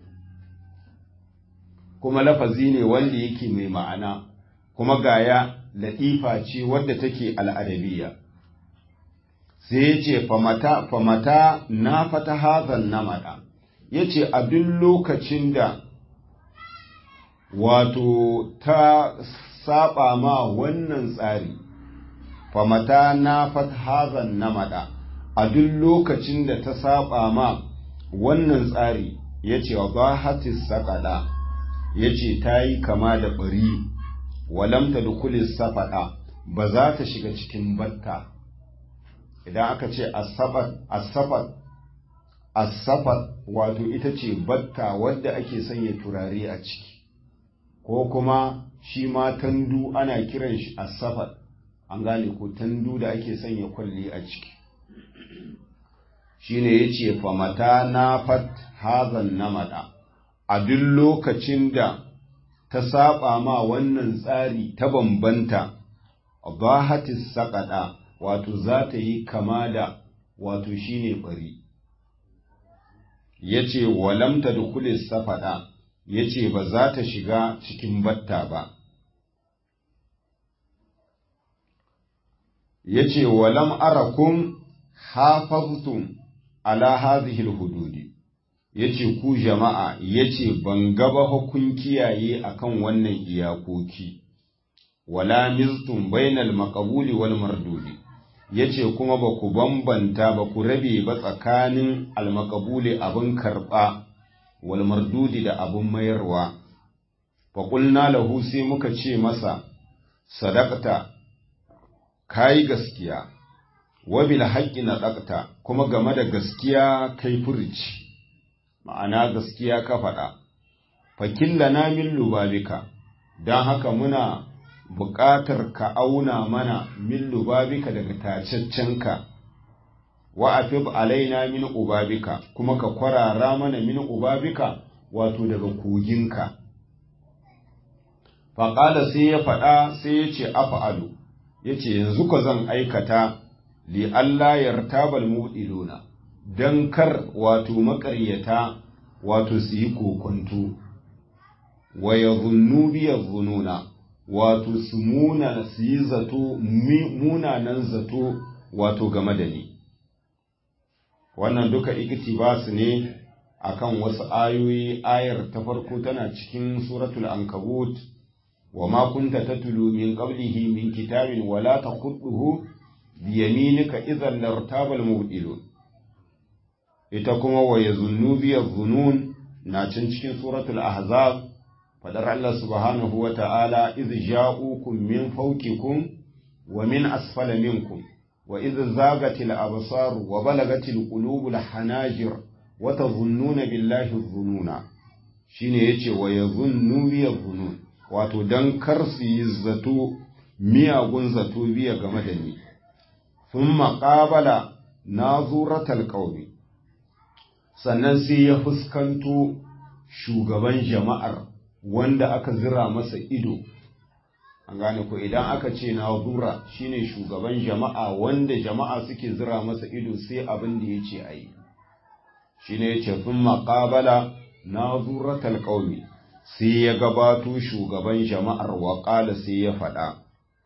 kuma lafazi ne wanda yake mai ma'ana kuma gaya latifa ce wadda take al'adabiya sai ya ce famata famata na fata hazan na maɗa ya ce a duk lokacin da wato ta saba ma wannan tsari famata na fata hazan na maɗa a duk lokacin da ta saba ma wannan tsari ya ce wa ba hatis saƙaɗa ya ce ta yi kama da ɓari walamta da kulis safaɗa ba za ta shiga cikin batta idan aka ce asafat asafat wato ita ce batta wadda ake sanya turare a ciki ko kuma shi ma tandu ana kiran shi asafat an gane ko tandu da ake sanya kwalli a ciki shine yace famata na fat hazan namada a duk lokacin da ta saba ma wannan tsari ta bambanta bahatis saƙaɗa wato za ta yi kama da wato shine bari ya ce walamta da kulis safaɗa ya ce ba za ta shiga cikin batta ba ya ce walam arakun hafaztum ala hazihil hududi ya ce ku jama'a ya ce ban gaba hukun kiyaye akan wannan iyakoki wala miztum bainal maqbuli wal mardudi ya ce kuma ba ku bambanta ba ku rabe ba tsakanin almakabuli abin karɓa wal mardudi da abin mayarwa faƙulna lahu sai muka ce masa sadakta kayi gaskiya wabil haƙƙi na ɗakta kuma game da gaskiya kai furici ma'ana gaskiya ka faɗa fakilla na min lubabika don haka muna buƙatar ka auna mana min lubabika daga tacaccenka wa afib alaina min ubabika kuma ka kwarara mana min ubabika wato daga koginka faƙala sai ya faɗa sai ya ce afa'alu ya ce yanzu ka zan aikata li Allah yartabal mu'iluna don kar wato maƙaryata wato su yi kokonto wa ya zunnu biyar zununa wato su muna su yi zato munanan zato wato game da ni wannan duka iktibas ne akan wasu ayoyi ayar ta farko tana cikin suratul ankabut wa ma kunta tatlu min qablihi min kitabin wala taqutuhu bi yaminika idhan lartabal mubtilun ita kuma wa yazunnu bi zunun na can cikin suratul ahzab fadar Allah subhanahu wa ta'ala iz ja'ukum min fawqikum wa min asfala minkum wa iz zagatil absar wa balagatil qulubul hanajir wa tadhunnuna billahi dhununa shine yace wa yadhunnu bi dhunun wato dan kar su yi zato miyagun zato biya game da ni thumma qabala nazuratal qawmi sannan sai ya fuskanto shugaban jama'ar wanda aka zira masa ido an gane ko idan aka ce nazura shine shugaban jama'a wanda jama'a suke zira masa ido sai abin da ya ce a yi shine ya ce sun maƙabala nazuratal ƙaumi sai ya gabato shugaban jama'ar waƙala sai ya faɗa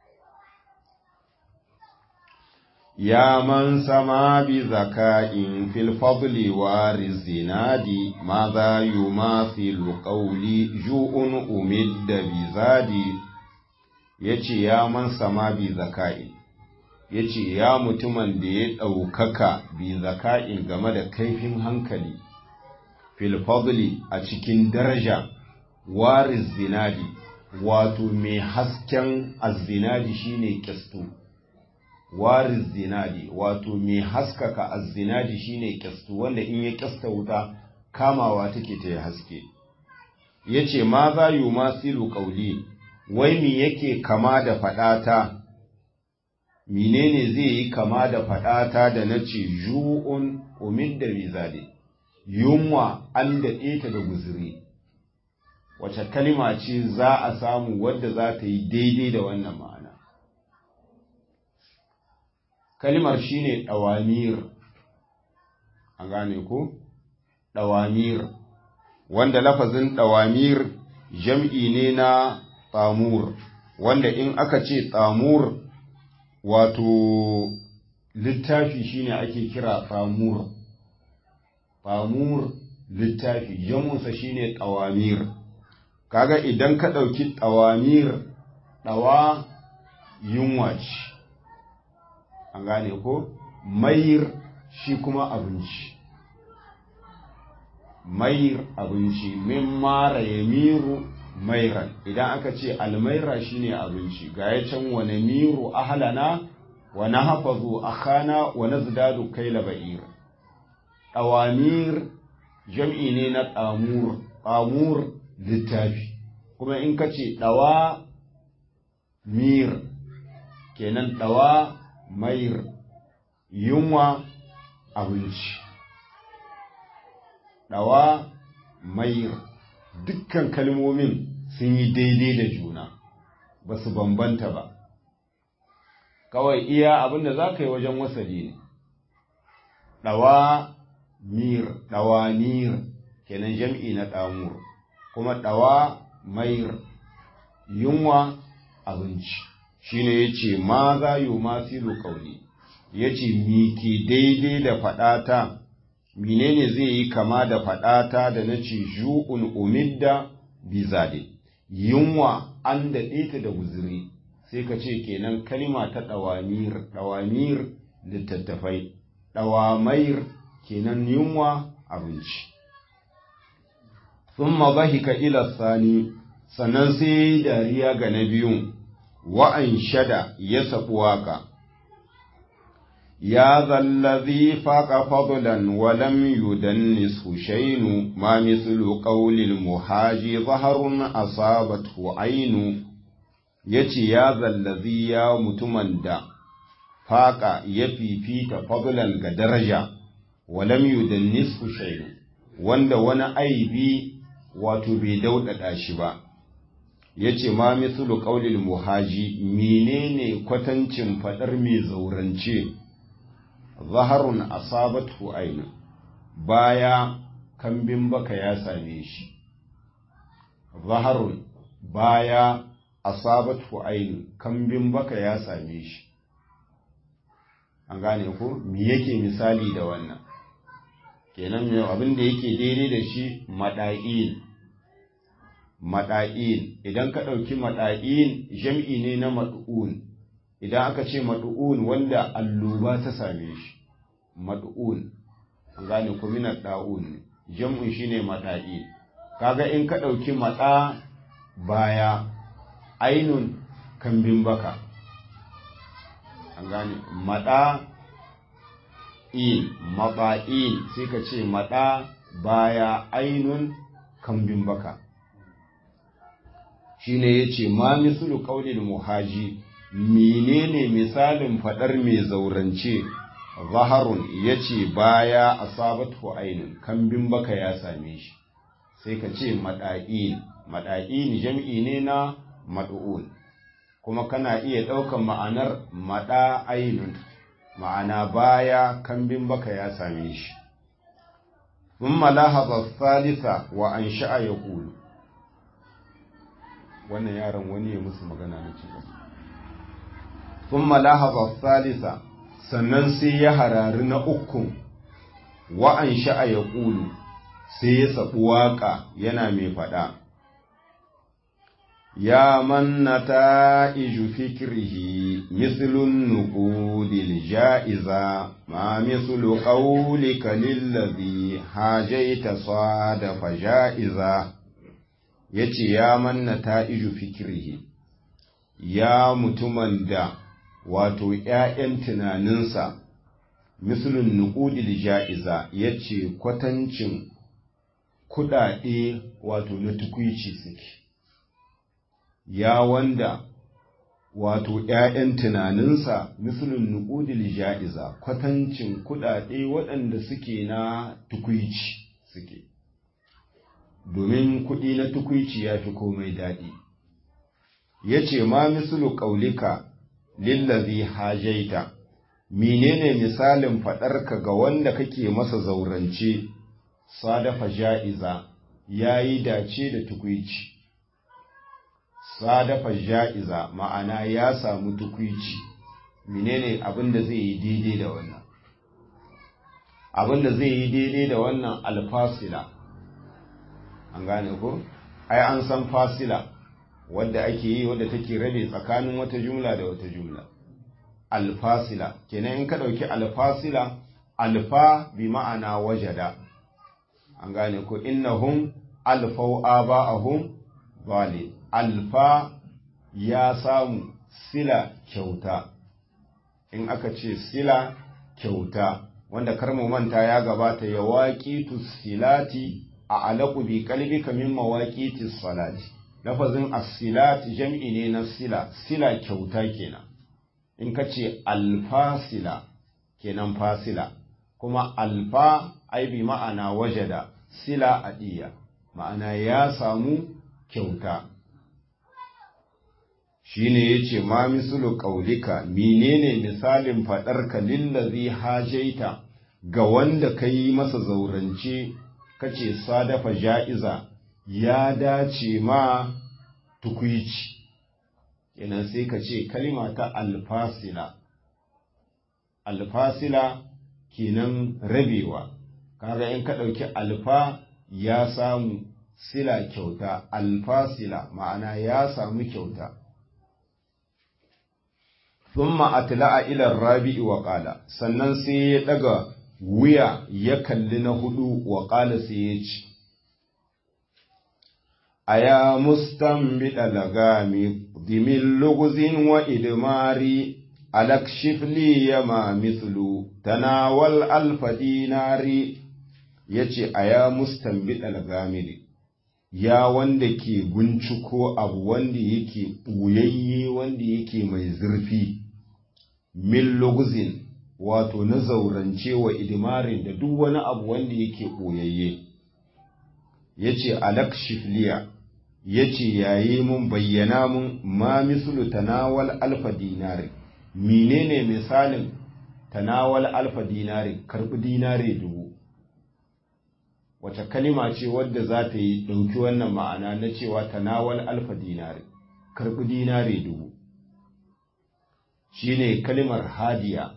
يا من سما بذكاء في الفضل والزناد ماذا يماثل قولي جوء أمد بزادي yace ya man sama bi zaka'i yace ya mutumin da ya ɗaukaka bi zaka'in game da kaifin hankali fil fadli a cikin daraja waris zinadi wato mai hasken azzinadi shine kistu waris zinadi wato mai haskaka azzinadi shine kyastu wanda in ya kyasta wuta kamawa take ta haske yace ma za yu masilu qauli wai mi yake kama da faɗata menene zai yi kama da faɗata da na ce ju'un umid da rizali yunwa an daɗe ta da guzuri wace kalima ce za a samu wadda za ta yi daidai da wannan ma'ana kalimar shine ɗawamir an gane ko ɗawamir wanda lafazin ɗawamir jam'i ne na tsamur wanda in aka ce tsamur wato littafi shine ake kira tsamur tsamur littafi jamunsa shine ɗawamir kaga idan ka ɗauki ɗawamir ɗawa yunwa ce an gane ko mayir shi kuma abinci mayir abinci min mara ya miru mairan idan aka ce almaira shine abinci ga ya can wane miru ahalana wa na hafazu akhana wa nazdadu kaila ba'ir awamir jam'i ne na tsamur tsamur littafi kuma in ka ce ɗawa mir kenan ɗawa mair yunwa abinci ɗawa mair dukkan kalmomin sun yi daidai da juna ba su bambanta ba kawai iya abinda za ka yi wajen wasali ne ɗawa mir ɗawa mir kenan jam'i na ɗamur kuma ɗawa mair yunwa abinci shine ya ce ma za yi masiru kauli ya ce mi ke daidai da faɗata menene zai yi kama da faɗata da na ce ju'un umidda bizade yunwa an daɗe ta da guzuri sai ka ce kenan kalima ta ɗawamir ɗawamir littattafai ɗawamair kenan yunwa abinci sun mazahika ila sani sannan sai dariya ga na biyun wa'an shada ya saɓi waƙa يا ذا الذي فاق فضلا ولم يدنسه شين ما مثل قول المحاج ظهر أصابته عين يتي يا ذا الذي يا متمن دا فاق يفي فيك فضلا كدرجة ولم يدنسه شين wanda wani aibi wato bai daudada shi ba yace ma mislu qaulil muhaji menene kwatancin fadar mai zaurance zaharun asabatu ainu baya kambin baka ya same shi zaharun baya asabatu ainu kambin baka ya same shi an gane ko me yake misali da wannan kenan me abin da yake daidai da shi mada'in mada'in idan ka ɗauki mada'in jam'i ne na mad'un idan aka ce madu'un wanda alluba ta same shi madu'un an gane ku minar da'un ne jam'un shine mada'i kaga in ka ɗauki maɗa baya ainun kambin baka an gane maɗa in maɗa'in sai ka ce maɗa baya ainun kambin baka shine yace ma mislu qaulil muhaji menene misalin fadar mai zaurance zaharun yace baya asabatu ainun kambin baka ya same shi sai ka ce mada'in mada'in jam'i ne na mad'un kuma kana iya ɗaukan ma'anar mada ainun ma'ana baya kambin baka ya same shi ثم لاحظ الثالثة وأنشأ يقول wannan yaron wani ya musu magana na cikin ثم لاحظ الثالثة sannan sai ya harari na ukun wa'an sha'a ya ƙulu sai ya saɓi waƙa yana mai faɗa ya manna ta iju fikirhi mislun nuqudil ja'iza ma mislu qawlika lillazi hajaita sadafa ja'iza yace ya manna ta iju fikirhi ya mutumin da wato ‘ya'yan tunaninsa, misalin nuƙudil ja'iza ya ce kwatancin kuɗaɗe wato na tukwici suke, ya wanda wato ‘ya'yan tunaninsa misalin nuƙudil ja'iza kwatancin kuɗaɗe waɗanda suke na tukwici suke domin kuɗi na tukwici ya fi komai daɗi ya ce ma misalu ƙaulika lillazi hajaita menene misalin faɗarka ga wanda kake masa zaurance sadafa ja'iza ya yi dace da tukwici sadafa ja'iza ma'ana ya samu tukwici menene abinda zai yi daidai da wannan abinda zai yi daidai da wannan alfasila an gane ko ai an san fasila wadda ake yi wadda take rabe tsakanin wata jumla da wata jumla alfasila kenan in ka ɗauki alfasila alfa bi ma'ana wajada an gane ko innahum alfau aba'ahum zali alfa ya samu sila kyauta in aka ce sila kyauta wanda karmu manta ya gabata ya waƙi silati a alaƙu bi kalbika min mawaƙi salati lafazin as-silat jam'i ne na sila sila kyauta kenan in ka ce alfasila kenan fasila kuma alfa ai bi ma'ana wajada sila adiya ma'ana ya samu kyauta shine yace ma misulu qaulika menene misalin faɗarka lillazi hajaita ga wanda kai masa zaurance kace sadafa ja'iza ya dace ma tukuici kenan sai ka ce kalima ta alfasila alfasila kenan rabewa kaga in ka ɗauki alfa ya samu sila kyauta alfasila ma'ana ya samu kyauta thumma atla'a ila rabi'i wa qala sannan sai ya daga wuya ya kalli na hudu wa qala sai ya ce aya mustambida lagami dimin luguzin wa idmari alakshif li yama mithlu tanawal alfa dinari yace aya mustambida lagamiri ya wanda ke binciko abu wanda yake ɓuyayye wanda yake mai zurfi min luguzin wato na zaurance wa idimarin da duk wani abu wanda yake ɓoyayye ya ce alakshifliya ya ce yayi mun bayyana mun ma mislu tanawal alfa dinari menene misalin tanawal alfa dinari karɓi dinari dubu wace kalima ce wadda za ta yi ɗauki wannan ma'ana na cewa tanawal alfa dinari karɓi dinari dubu shine kalimar hadiya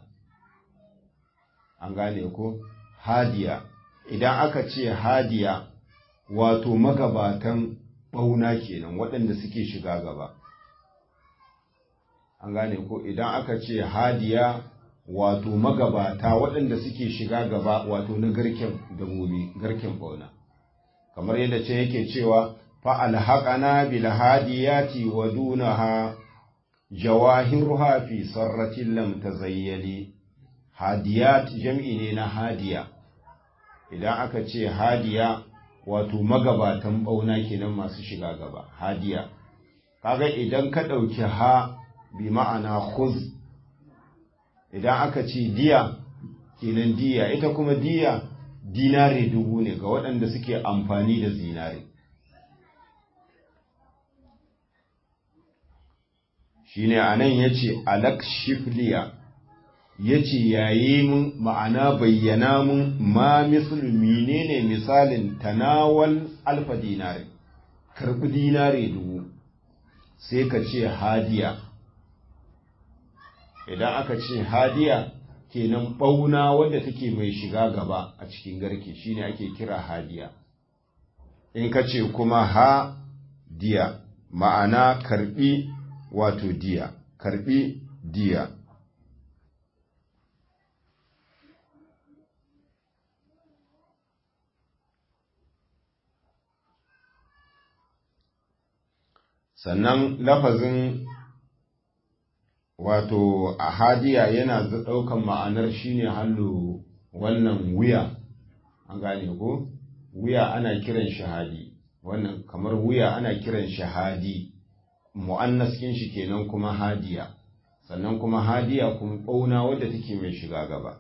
an gane ko hadiya idan aka ce hadiya wato magabatan ɓauna kenan waɗanda suke shiga gaba an gane ko idan aka ce hadiya wato magabata waɗanda suke shiga gaba wato na garken dabobi garken bauna kamar yadda ce yake cewa fa alhaqana bil hadiyati wa dunaha jawahiruha fi sarratin lam tazayyali hadiyat jam'i ne na hadiya idan aka ce hadiya wato magabatan bauna kenan masu shiga gaba hadiya kaga idan ka ɗauki ha bi ma'ana khuz idan aka ce diya kenan diya ita kuma diya dinare dubu ne ga waɗanda suke amfani da zinare shine anan yace alak shifliya yace yayi mun ma'ana bayyana mun ma mislu menene misalin tanawal alfa dinare karbi dinare dubu sai ka ce hadiya idan aka ce hadiya kenan ɓauna wadda take mai shiga gaba a cikin garke shine ake kira hadiya in ka ce kuma ha diya ma'ana karbi wato diya karbi diya sannan lafazin wato a hadiya yana ɗaukan ma'anar shine hallo wannan wuya an gane ko wuya ana kiran shahadi wannan kamar wuya ana kiran shahadi mu'annas kin shi kenan kuma hadiya sannan kuma hadiya kuma ɓauna wadda take mai shiga gaba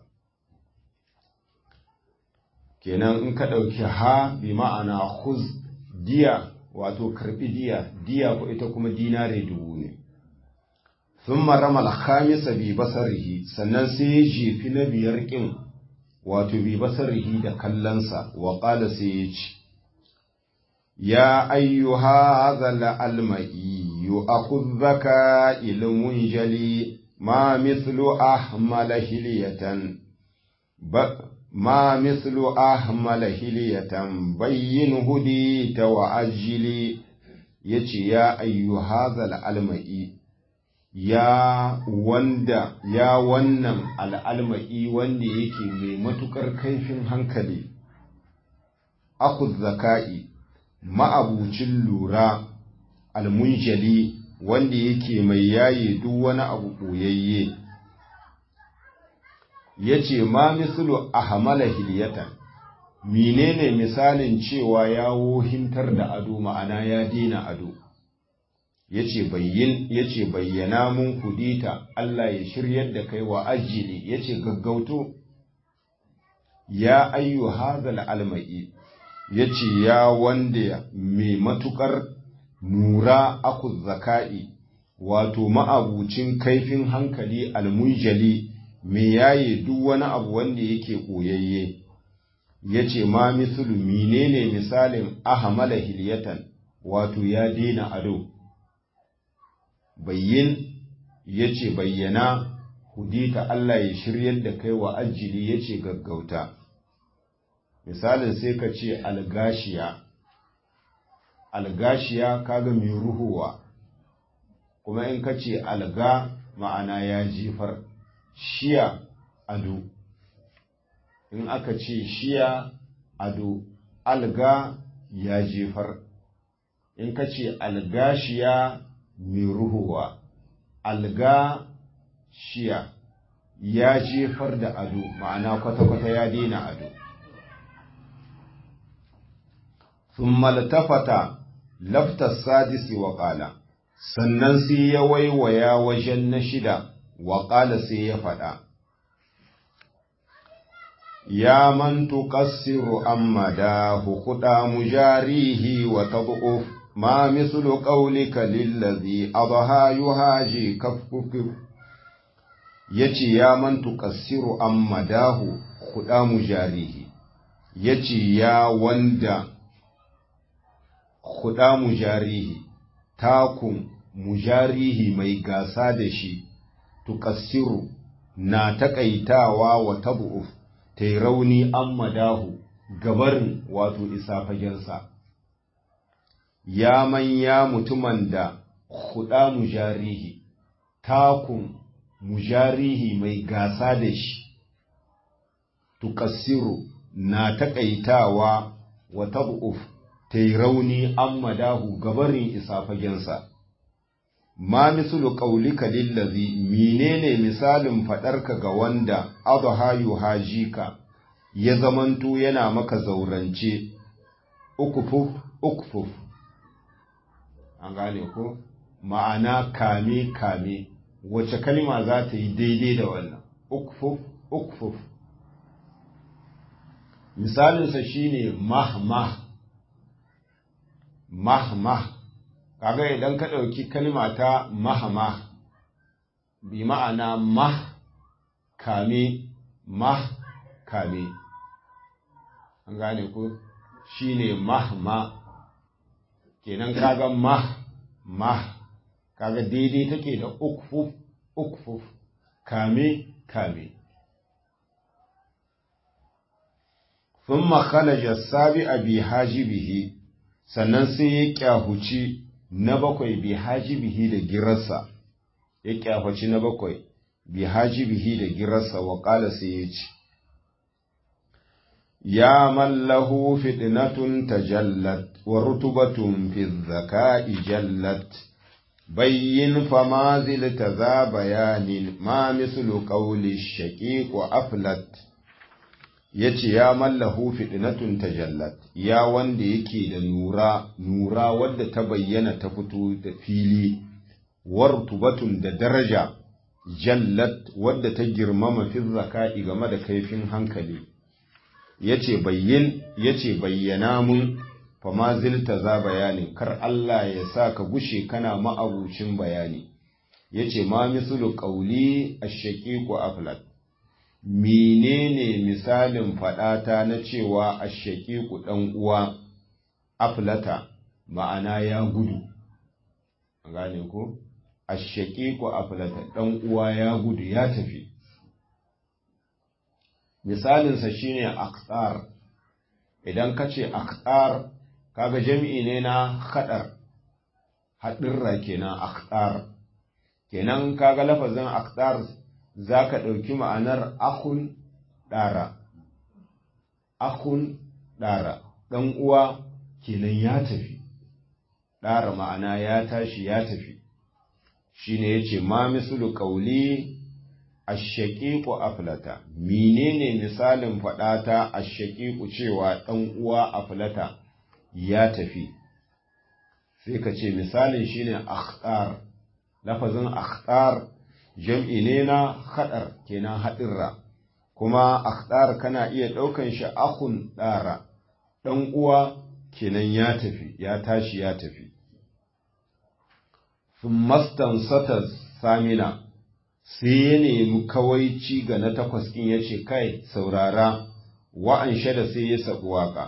kenan in ka ɗauki ha bi ma'ana huz diya wato karɓi diya diya ko ita kuma dinare dubu ne sun marama alhamisa bi basarihi sannan sai ya jefi na biyar ƙin wato bi basarihi da kallonsa wa ƙala sai ya ce ya ayyuha hadha alma'i yu'akhudhaka ilmun jali ma mithlu ahmala hiliyatan ما مثل أهمل هلية بين هدي وأجلي يتي يا أيها هذا الألمئي ya wanda ya wannan al'alma'i wanda yake mai matuƙar kaifin hankali, akud zaka'i ma'abucin lura almunjali wanda yake mai yaye duk wani abu ɓoyayye. ya ce ma mislu a hamala hiliyatan menene misalin cewa ya wohintar da ado ma'ana ya dina ado ya ce bayyana mun kudita Allah ya shiryar da kai wa ajili ya ce gaggauto ya ayyu hazal alma'i ya ce ya wanda mai matukar nura aku zaka'i wato ma'abucin kaifin hankali almunjali me yaye duk wani abu wanda yake koyayye ya ce ma misulu menene misalin ahamala hiliyatan wato ya daina ado bayyin ya ce bayyana hudita Allah ya shiryar da kai wa ajili ya ce gaggauta misalin sai ka ce algashiya algashiya kaga mai ruhuwa kuma in ka ce alga ma'ana ya jefar shiya ado in aka ce shiya ado alga ya jefar in ka ce algashiya mai ruhuwa alga shiya ya jefar da ado ma'ana kwata-kwata ya daina ado ثم التفت لفت السادس وقال sannan sai ya waiwaya wajen na shida wa ƙala sai ya faɗa, Ya man tuƙassiru amma da hukuɗa mujarihi wa tabu'uf ma mislu ƙaulika lillazi adha yuhaji kafkufif yace ya man tuƙassiru amma dahu huɗa mujarihi yace ya wanda huɗa mujarihi takun mujarihi mai gasa da shi tuƙassiru na taƙaitawa wa tabu'uf ta yi rauni an madahu gabarin wato isa fagensa ya manya mutumin da huɗa mujarihi takun mujarihi mai gasa da shi tuƙassiru na taƙaitawa wa tabu'uf ta yi rauni an madahu gabarin isa fagensa ma misulu qaulika lillazi menene misalin faɗarka ga wanda adha yuhajika ya zamanto yana maka zaurance ukufuf ukufuf an gane ko ma'ana kame kame wace kalma za ta yi daidai da wannan ukufuf ukufuf misalinsa shine mahmah mahmah kaga idan ka ɗauki kalma ta mahama bi ma'ana mah kame mah kame an gane ku shine mahma kenan kaga mah mah kaga daidai take da ukfuf ukfuf kame kame ثم خرج السابع بحاجبه sannan sai ya kyahuci na bakwai bi hajibihi da girarsa ya kyafaci na bakwai bi hajibihi da girarsa wa ƙala sai ya ce ya mallahu fitnatun tajallat wa rutubatun fi zaka'i jallat bayyin fama zilta za bayanin ma mislu qawli shaqiq wa aflat ya ce ya mallahu fitnatun tajallat ya wanda yake da nura nura wadda ta bayyana ta fito da fili wartubatun da daraja jallat wadda ta girmama fi zaka'i game da kaifin hankali yace bayyin yace bayyana mun fama zilta za bayanin kar Allah ya sa ka gushe kana ma'abucin bayani yace ma mislu qawli ash-shaqiqu aflat menene misalin faɗata na cewa ashaƙiƙu ɗan uwa aflata ma'ana ya gudu gane ko ashaƙiƙu aflata ɗan uwa ya gudu ya tafi misalinsa shine aksar idan ka ce aksar kaga jami'i ne na haɗar haɗirra kenan aksar kenan kaga lafazin aksar za ka ɗauki ma'anar akun ɗara, akun ɗara, ɗan uwa kenan ya tafi, ɗara ma'ana ya tashi ya tafi, shi ne ya ce, ma misulu ƙauli a shaƙiƙu aflata, menene misalin faɗata a shaƙiƙu cewa ɗan uwa aflata ya tafi, sai ka ce misalin shi ne akhtar, lafazin akhtar jam'i ne na haɗar kenan haɗirra kuma akhdar kana iya ɗaukan shi akun ɗara ɗan uwa kenan ya tafi ya tashi ya tafi sun mastan sata samina sai ya nemi kawaici ga na takwas ɗin ya ce kai saurara wa'an da sai ya saɓi waƙa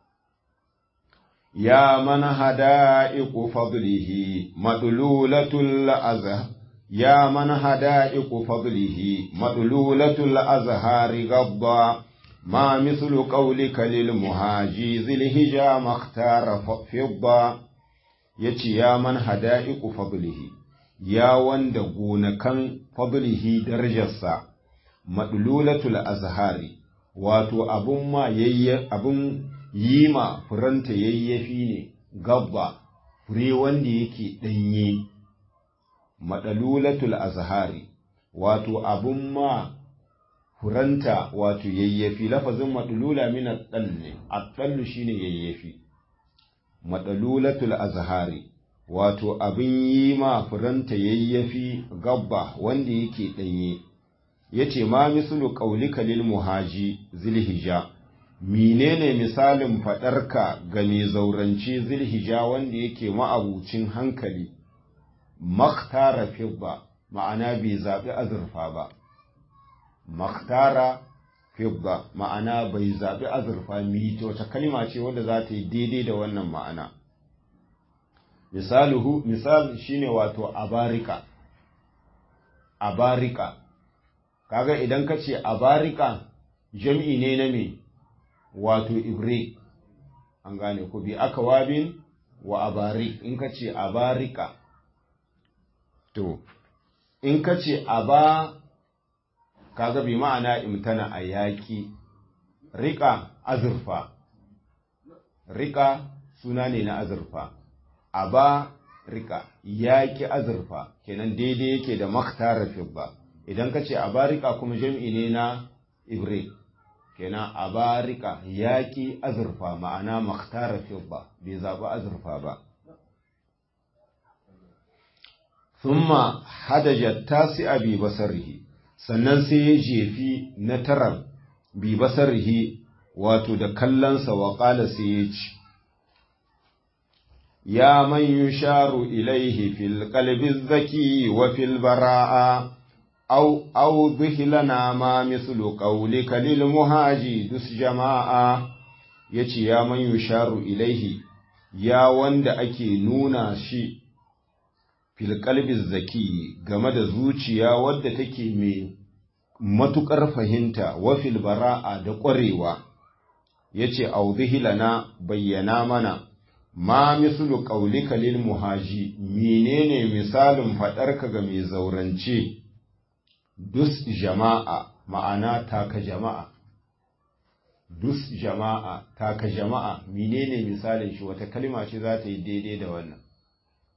ya mana hada'iku fadlihi madlulatul azhar يا من هدائق فضله مدلولة الأزهار غضا ما مثل قولك للمهاجي ذي الهجا ما اختار فضا يتي يا من هدائق فضله يا وند غونكن فضله درجسا مدلولة الأزهار wato abun ma yayye abun yi ma furanta yayyafi ne gabba fure wanda yake ɗanye maɗalulatul azhari wato abun ma furanta wato yayyafi lafazin maɗalula min ɗan ne aɗallu shine yayyafi maɗalulatul azhari wato abin yi ma furanta yayyafi gabba wanda yake ɗanye yace ma mislu qaulika lil muhaji zilhija menene misalin faɗarka ga mai zaurance zilhija wanda yake ma'abucin hankali makhtara fidda ma'ana bai zaɓi azurfa ba makhtara fidda ma'ana bai zaɓi azurfa mito wata kalma ce wadda za ta yi daidai da wannan ma'ana misaluhu misal shine wato abarika abarika kaga idan ka ce abarika jam'i ne na me wato ibre an gane ku bi aka wabin wa abarik in ka ce abarika To, in ka ce a ba, kaga bi ma'ana imtana a yaƙi, riƙa azurfa, riƙa suna ne na azurfa, a ba riƙa yaƙi azurfa, kenan daidai yake da maktara fibba, idan ka ce a ba riƙa kuma jam'i ne na ibre, kenan a ba riƙa yaƙi azurfa ma'ana maktara fibba, bai zaɓi azurfa ba. thumma hadaja tasi'a bi basarihi sannan sai ya jefi na taran bi basarihi wato da kallonsa wa ƙala sai ya ci ya man yusharu ilaihi fil qalbi zaki wa fil bara'a aw aw dhihlana ma mislu qawlika lil muhaji dus jama'a yace ya man yusharu ilaihi ya wanda ake nuna shi filƙalbin zaki game da zuciya wadda take mai matuƙar fahimta wa bara'a da ƙwarewa ya ce lana bayyana mana ma mislu ƙaulika lil muhaji menene misalin faɗarka ga mai zaurance dus jama'a ma'ana taka jama'a dus jama'a taka jama'a menene misalin shi wata kalma ce za ta yi daidai da wannan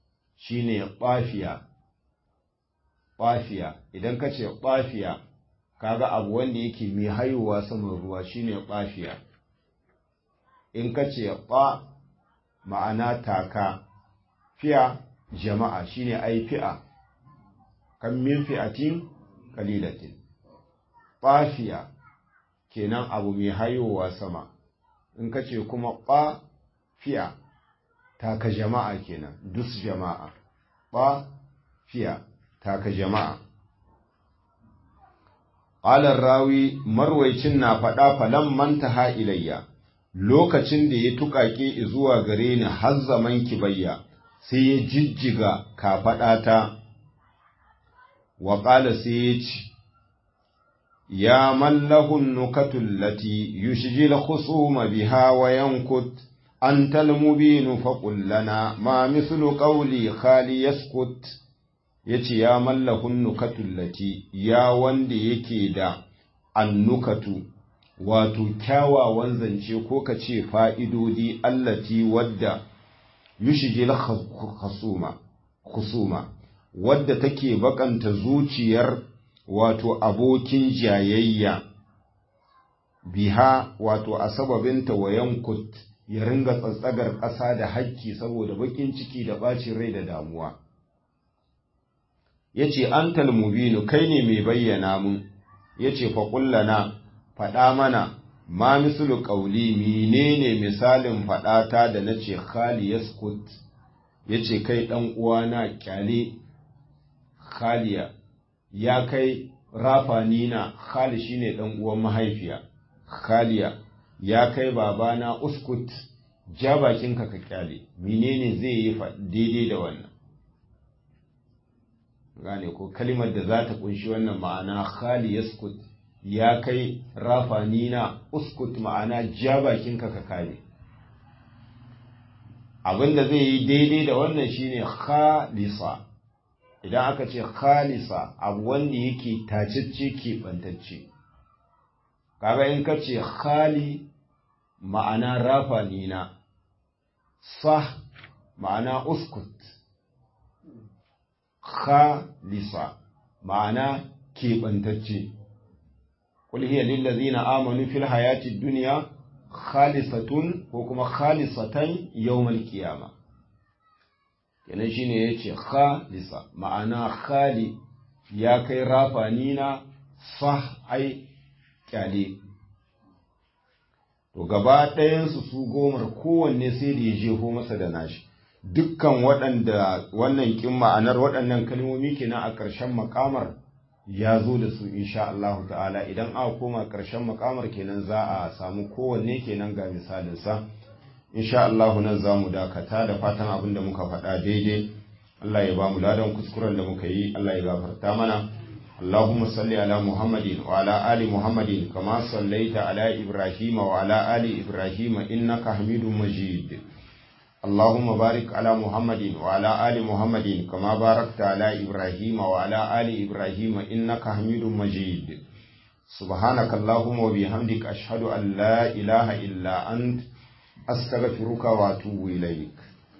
shine ɓafiya ɓafiya idan ka ce ɓafiya kaga abu wanda yake mai haihuwa saman ruwa shine ɓafiya in ka ce ɓa ma'ana taka fiya jama'a shine ai fi'a kan min fi'atin qalilatin ɓafiya kenan abu mai haihuwa sama in ka ce kuma ɓa fiya taka jama'a kenan dus jama'a ɓa fiya taka jama'a Ƙalar rawi marwaicin na faɗa falan manta ilayya lokacin da ya tuƙaƙe zuwa gare ni har zaman kibayya sai ya jijjiga kafaɗata wa ƙala sai ya ci ya mallahun nukatun lati yushjil khusuma biha wa yankut anta almubinu faqul lana ma mislu qawli khali yaskut yace ya mallahun nukatun lati ya wanda yake da annukatu wato kyawawan zance ko ka ce fa'idodi allati wadda yushjil khusuma khusuma wadda take bakanta zuciyar wato abokin jayayya biha wato a sababinta wa yankut ya ringa tsatsagar ƙasa da hakki saboda bakin ciki da ɓacin rai da damuwa ya ce an talmubinu kai ne mai bayyana mun ya ce faƙullana faɗa mana ma misulu ƙauli menene misalin faɗata da na ce khali yaskut ya ce kai ɗan uwana ƙyale khaliya ya kai rafanina khali shine ɗan uwan mahaifiya khaliya ya kai babana uskut ja bakinka ka ƙyale menene zai yi daidai da wannan gane ko kalimar da za ta kunshi wannan ma'ana khali yaskut ya kai rafanina uskut ma'ana ja bakinka ka kame abinda zai yi daidai da wannan shine khalisa idan aka ce khalisa abu wanda yake tacicce keɓantacce kaga in ka ce khali ma'ana rafanina sah ma'ana uskut khalisa ma'ana keɓantacce qul hiya lil ladzina amanu fil hayati dunya khalisatun ko kuma khalisatan yawmal qiyama kenan shine yace khalisa ma'ana khali ya kai rafanina sah ai kyale to gaba ɗayansu su gomar kowanne sai da ya jefo masa da nashi dukkan waɗanda wannan kin ma'anar waɗannan kalmomi kenan a ƙarshen makamar ya zo da su insha Allah ta'ala idan aka koma ƙarshen makamar kenan za a samu kowanne kenan ga misalinsa insha Allah nan za mu dakata da fatan abin da muka faɗa daidai Allah ya ba mu ladan kuskuren da muka yi Allah ya gafarta mana اللهم صل على محمد وعلى آل محمد كما صليت على إبراهيم وعلى آل إبراهيم إنك حميد مجيد اللهم بارك على محمد وعلى آل محمد كما باركت على إبراهيم وعلى آل إبراهيم إنك حميد مجيد سبحانك اللهم وبحمدك أشهد أن لا إله إلا أنت أستغفرك وأتوب إليك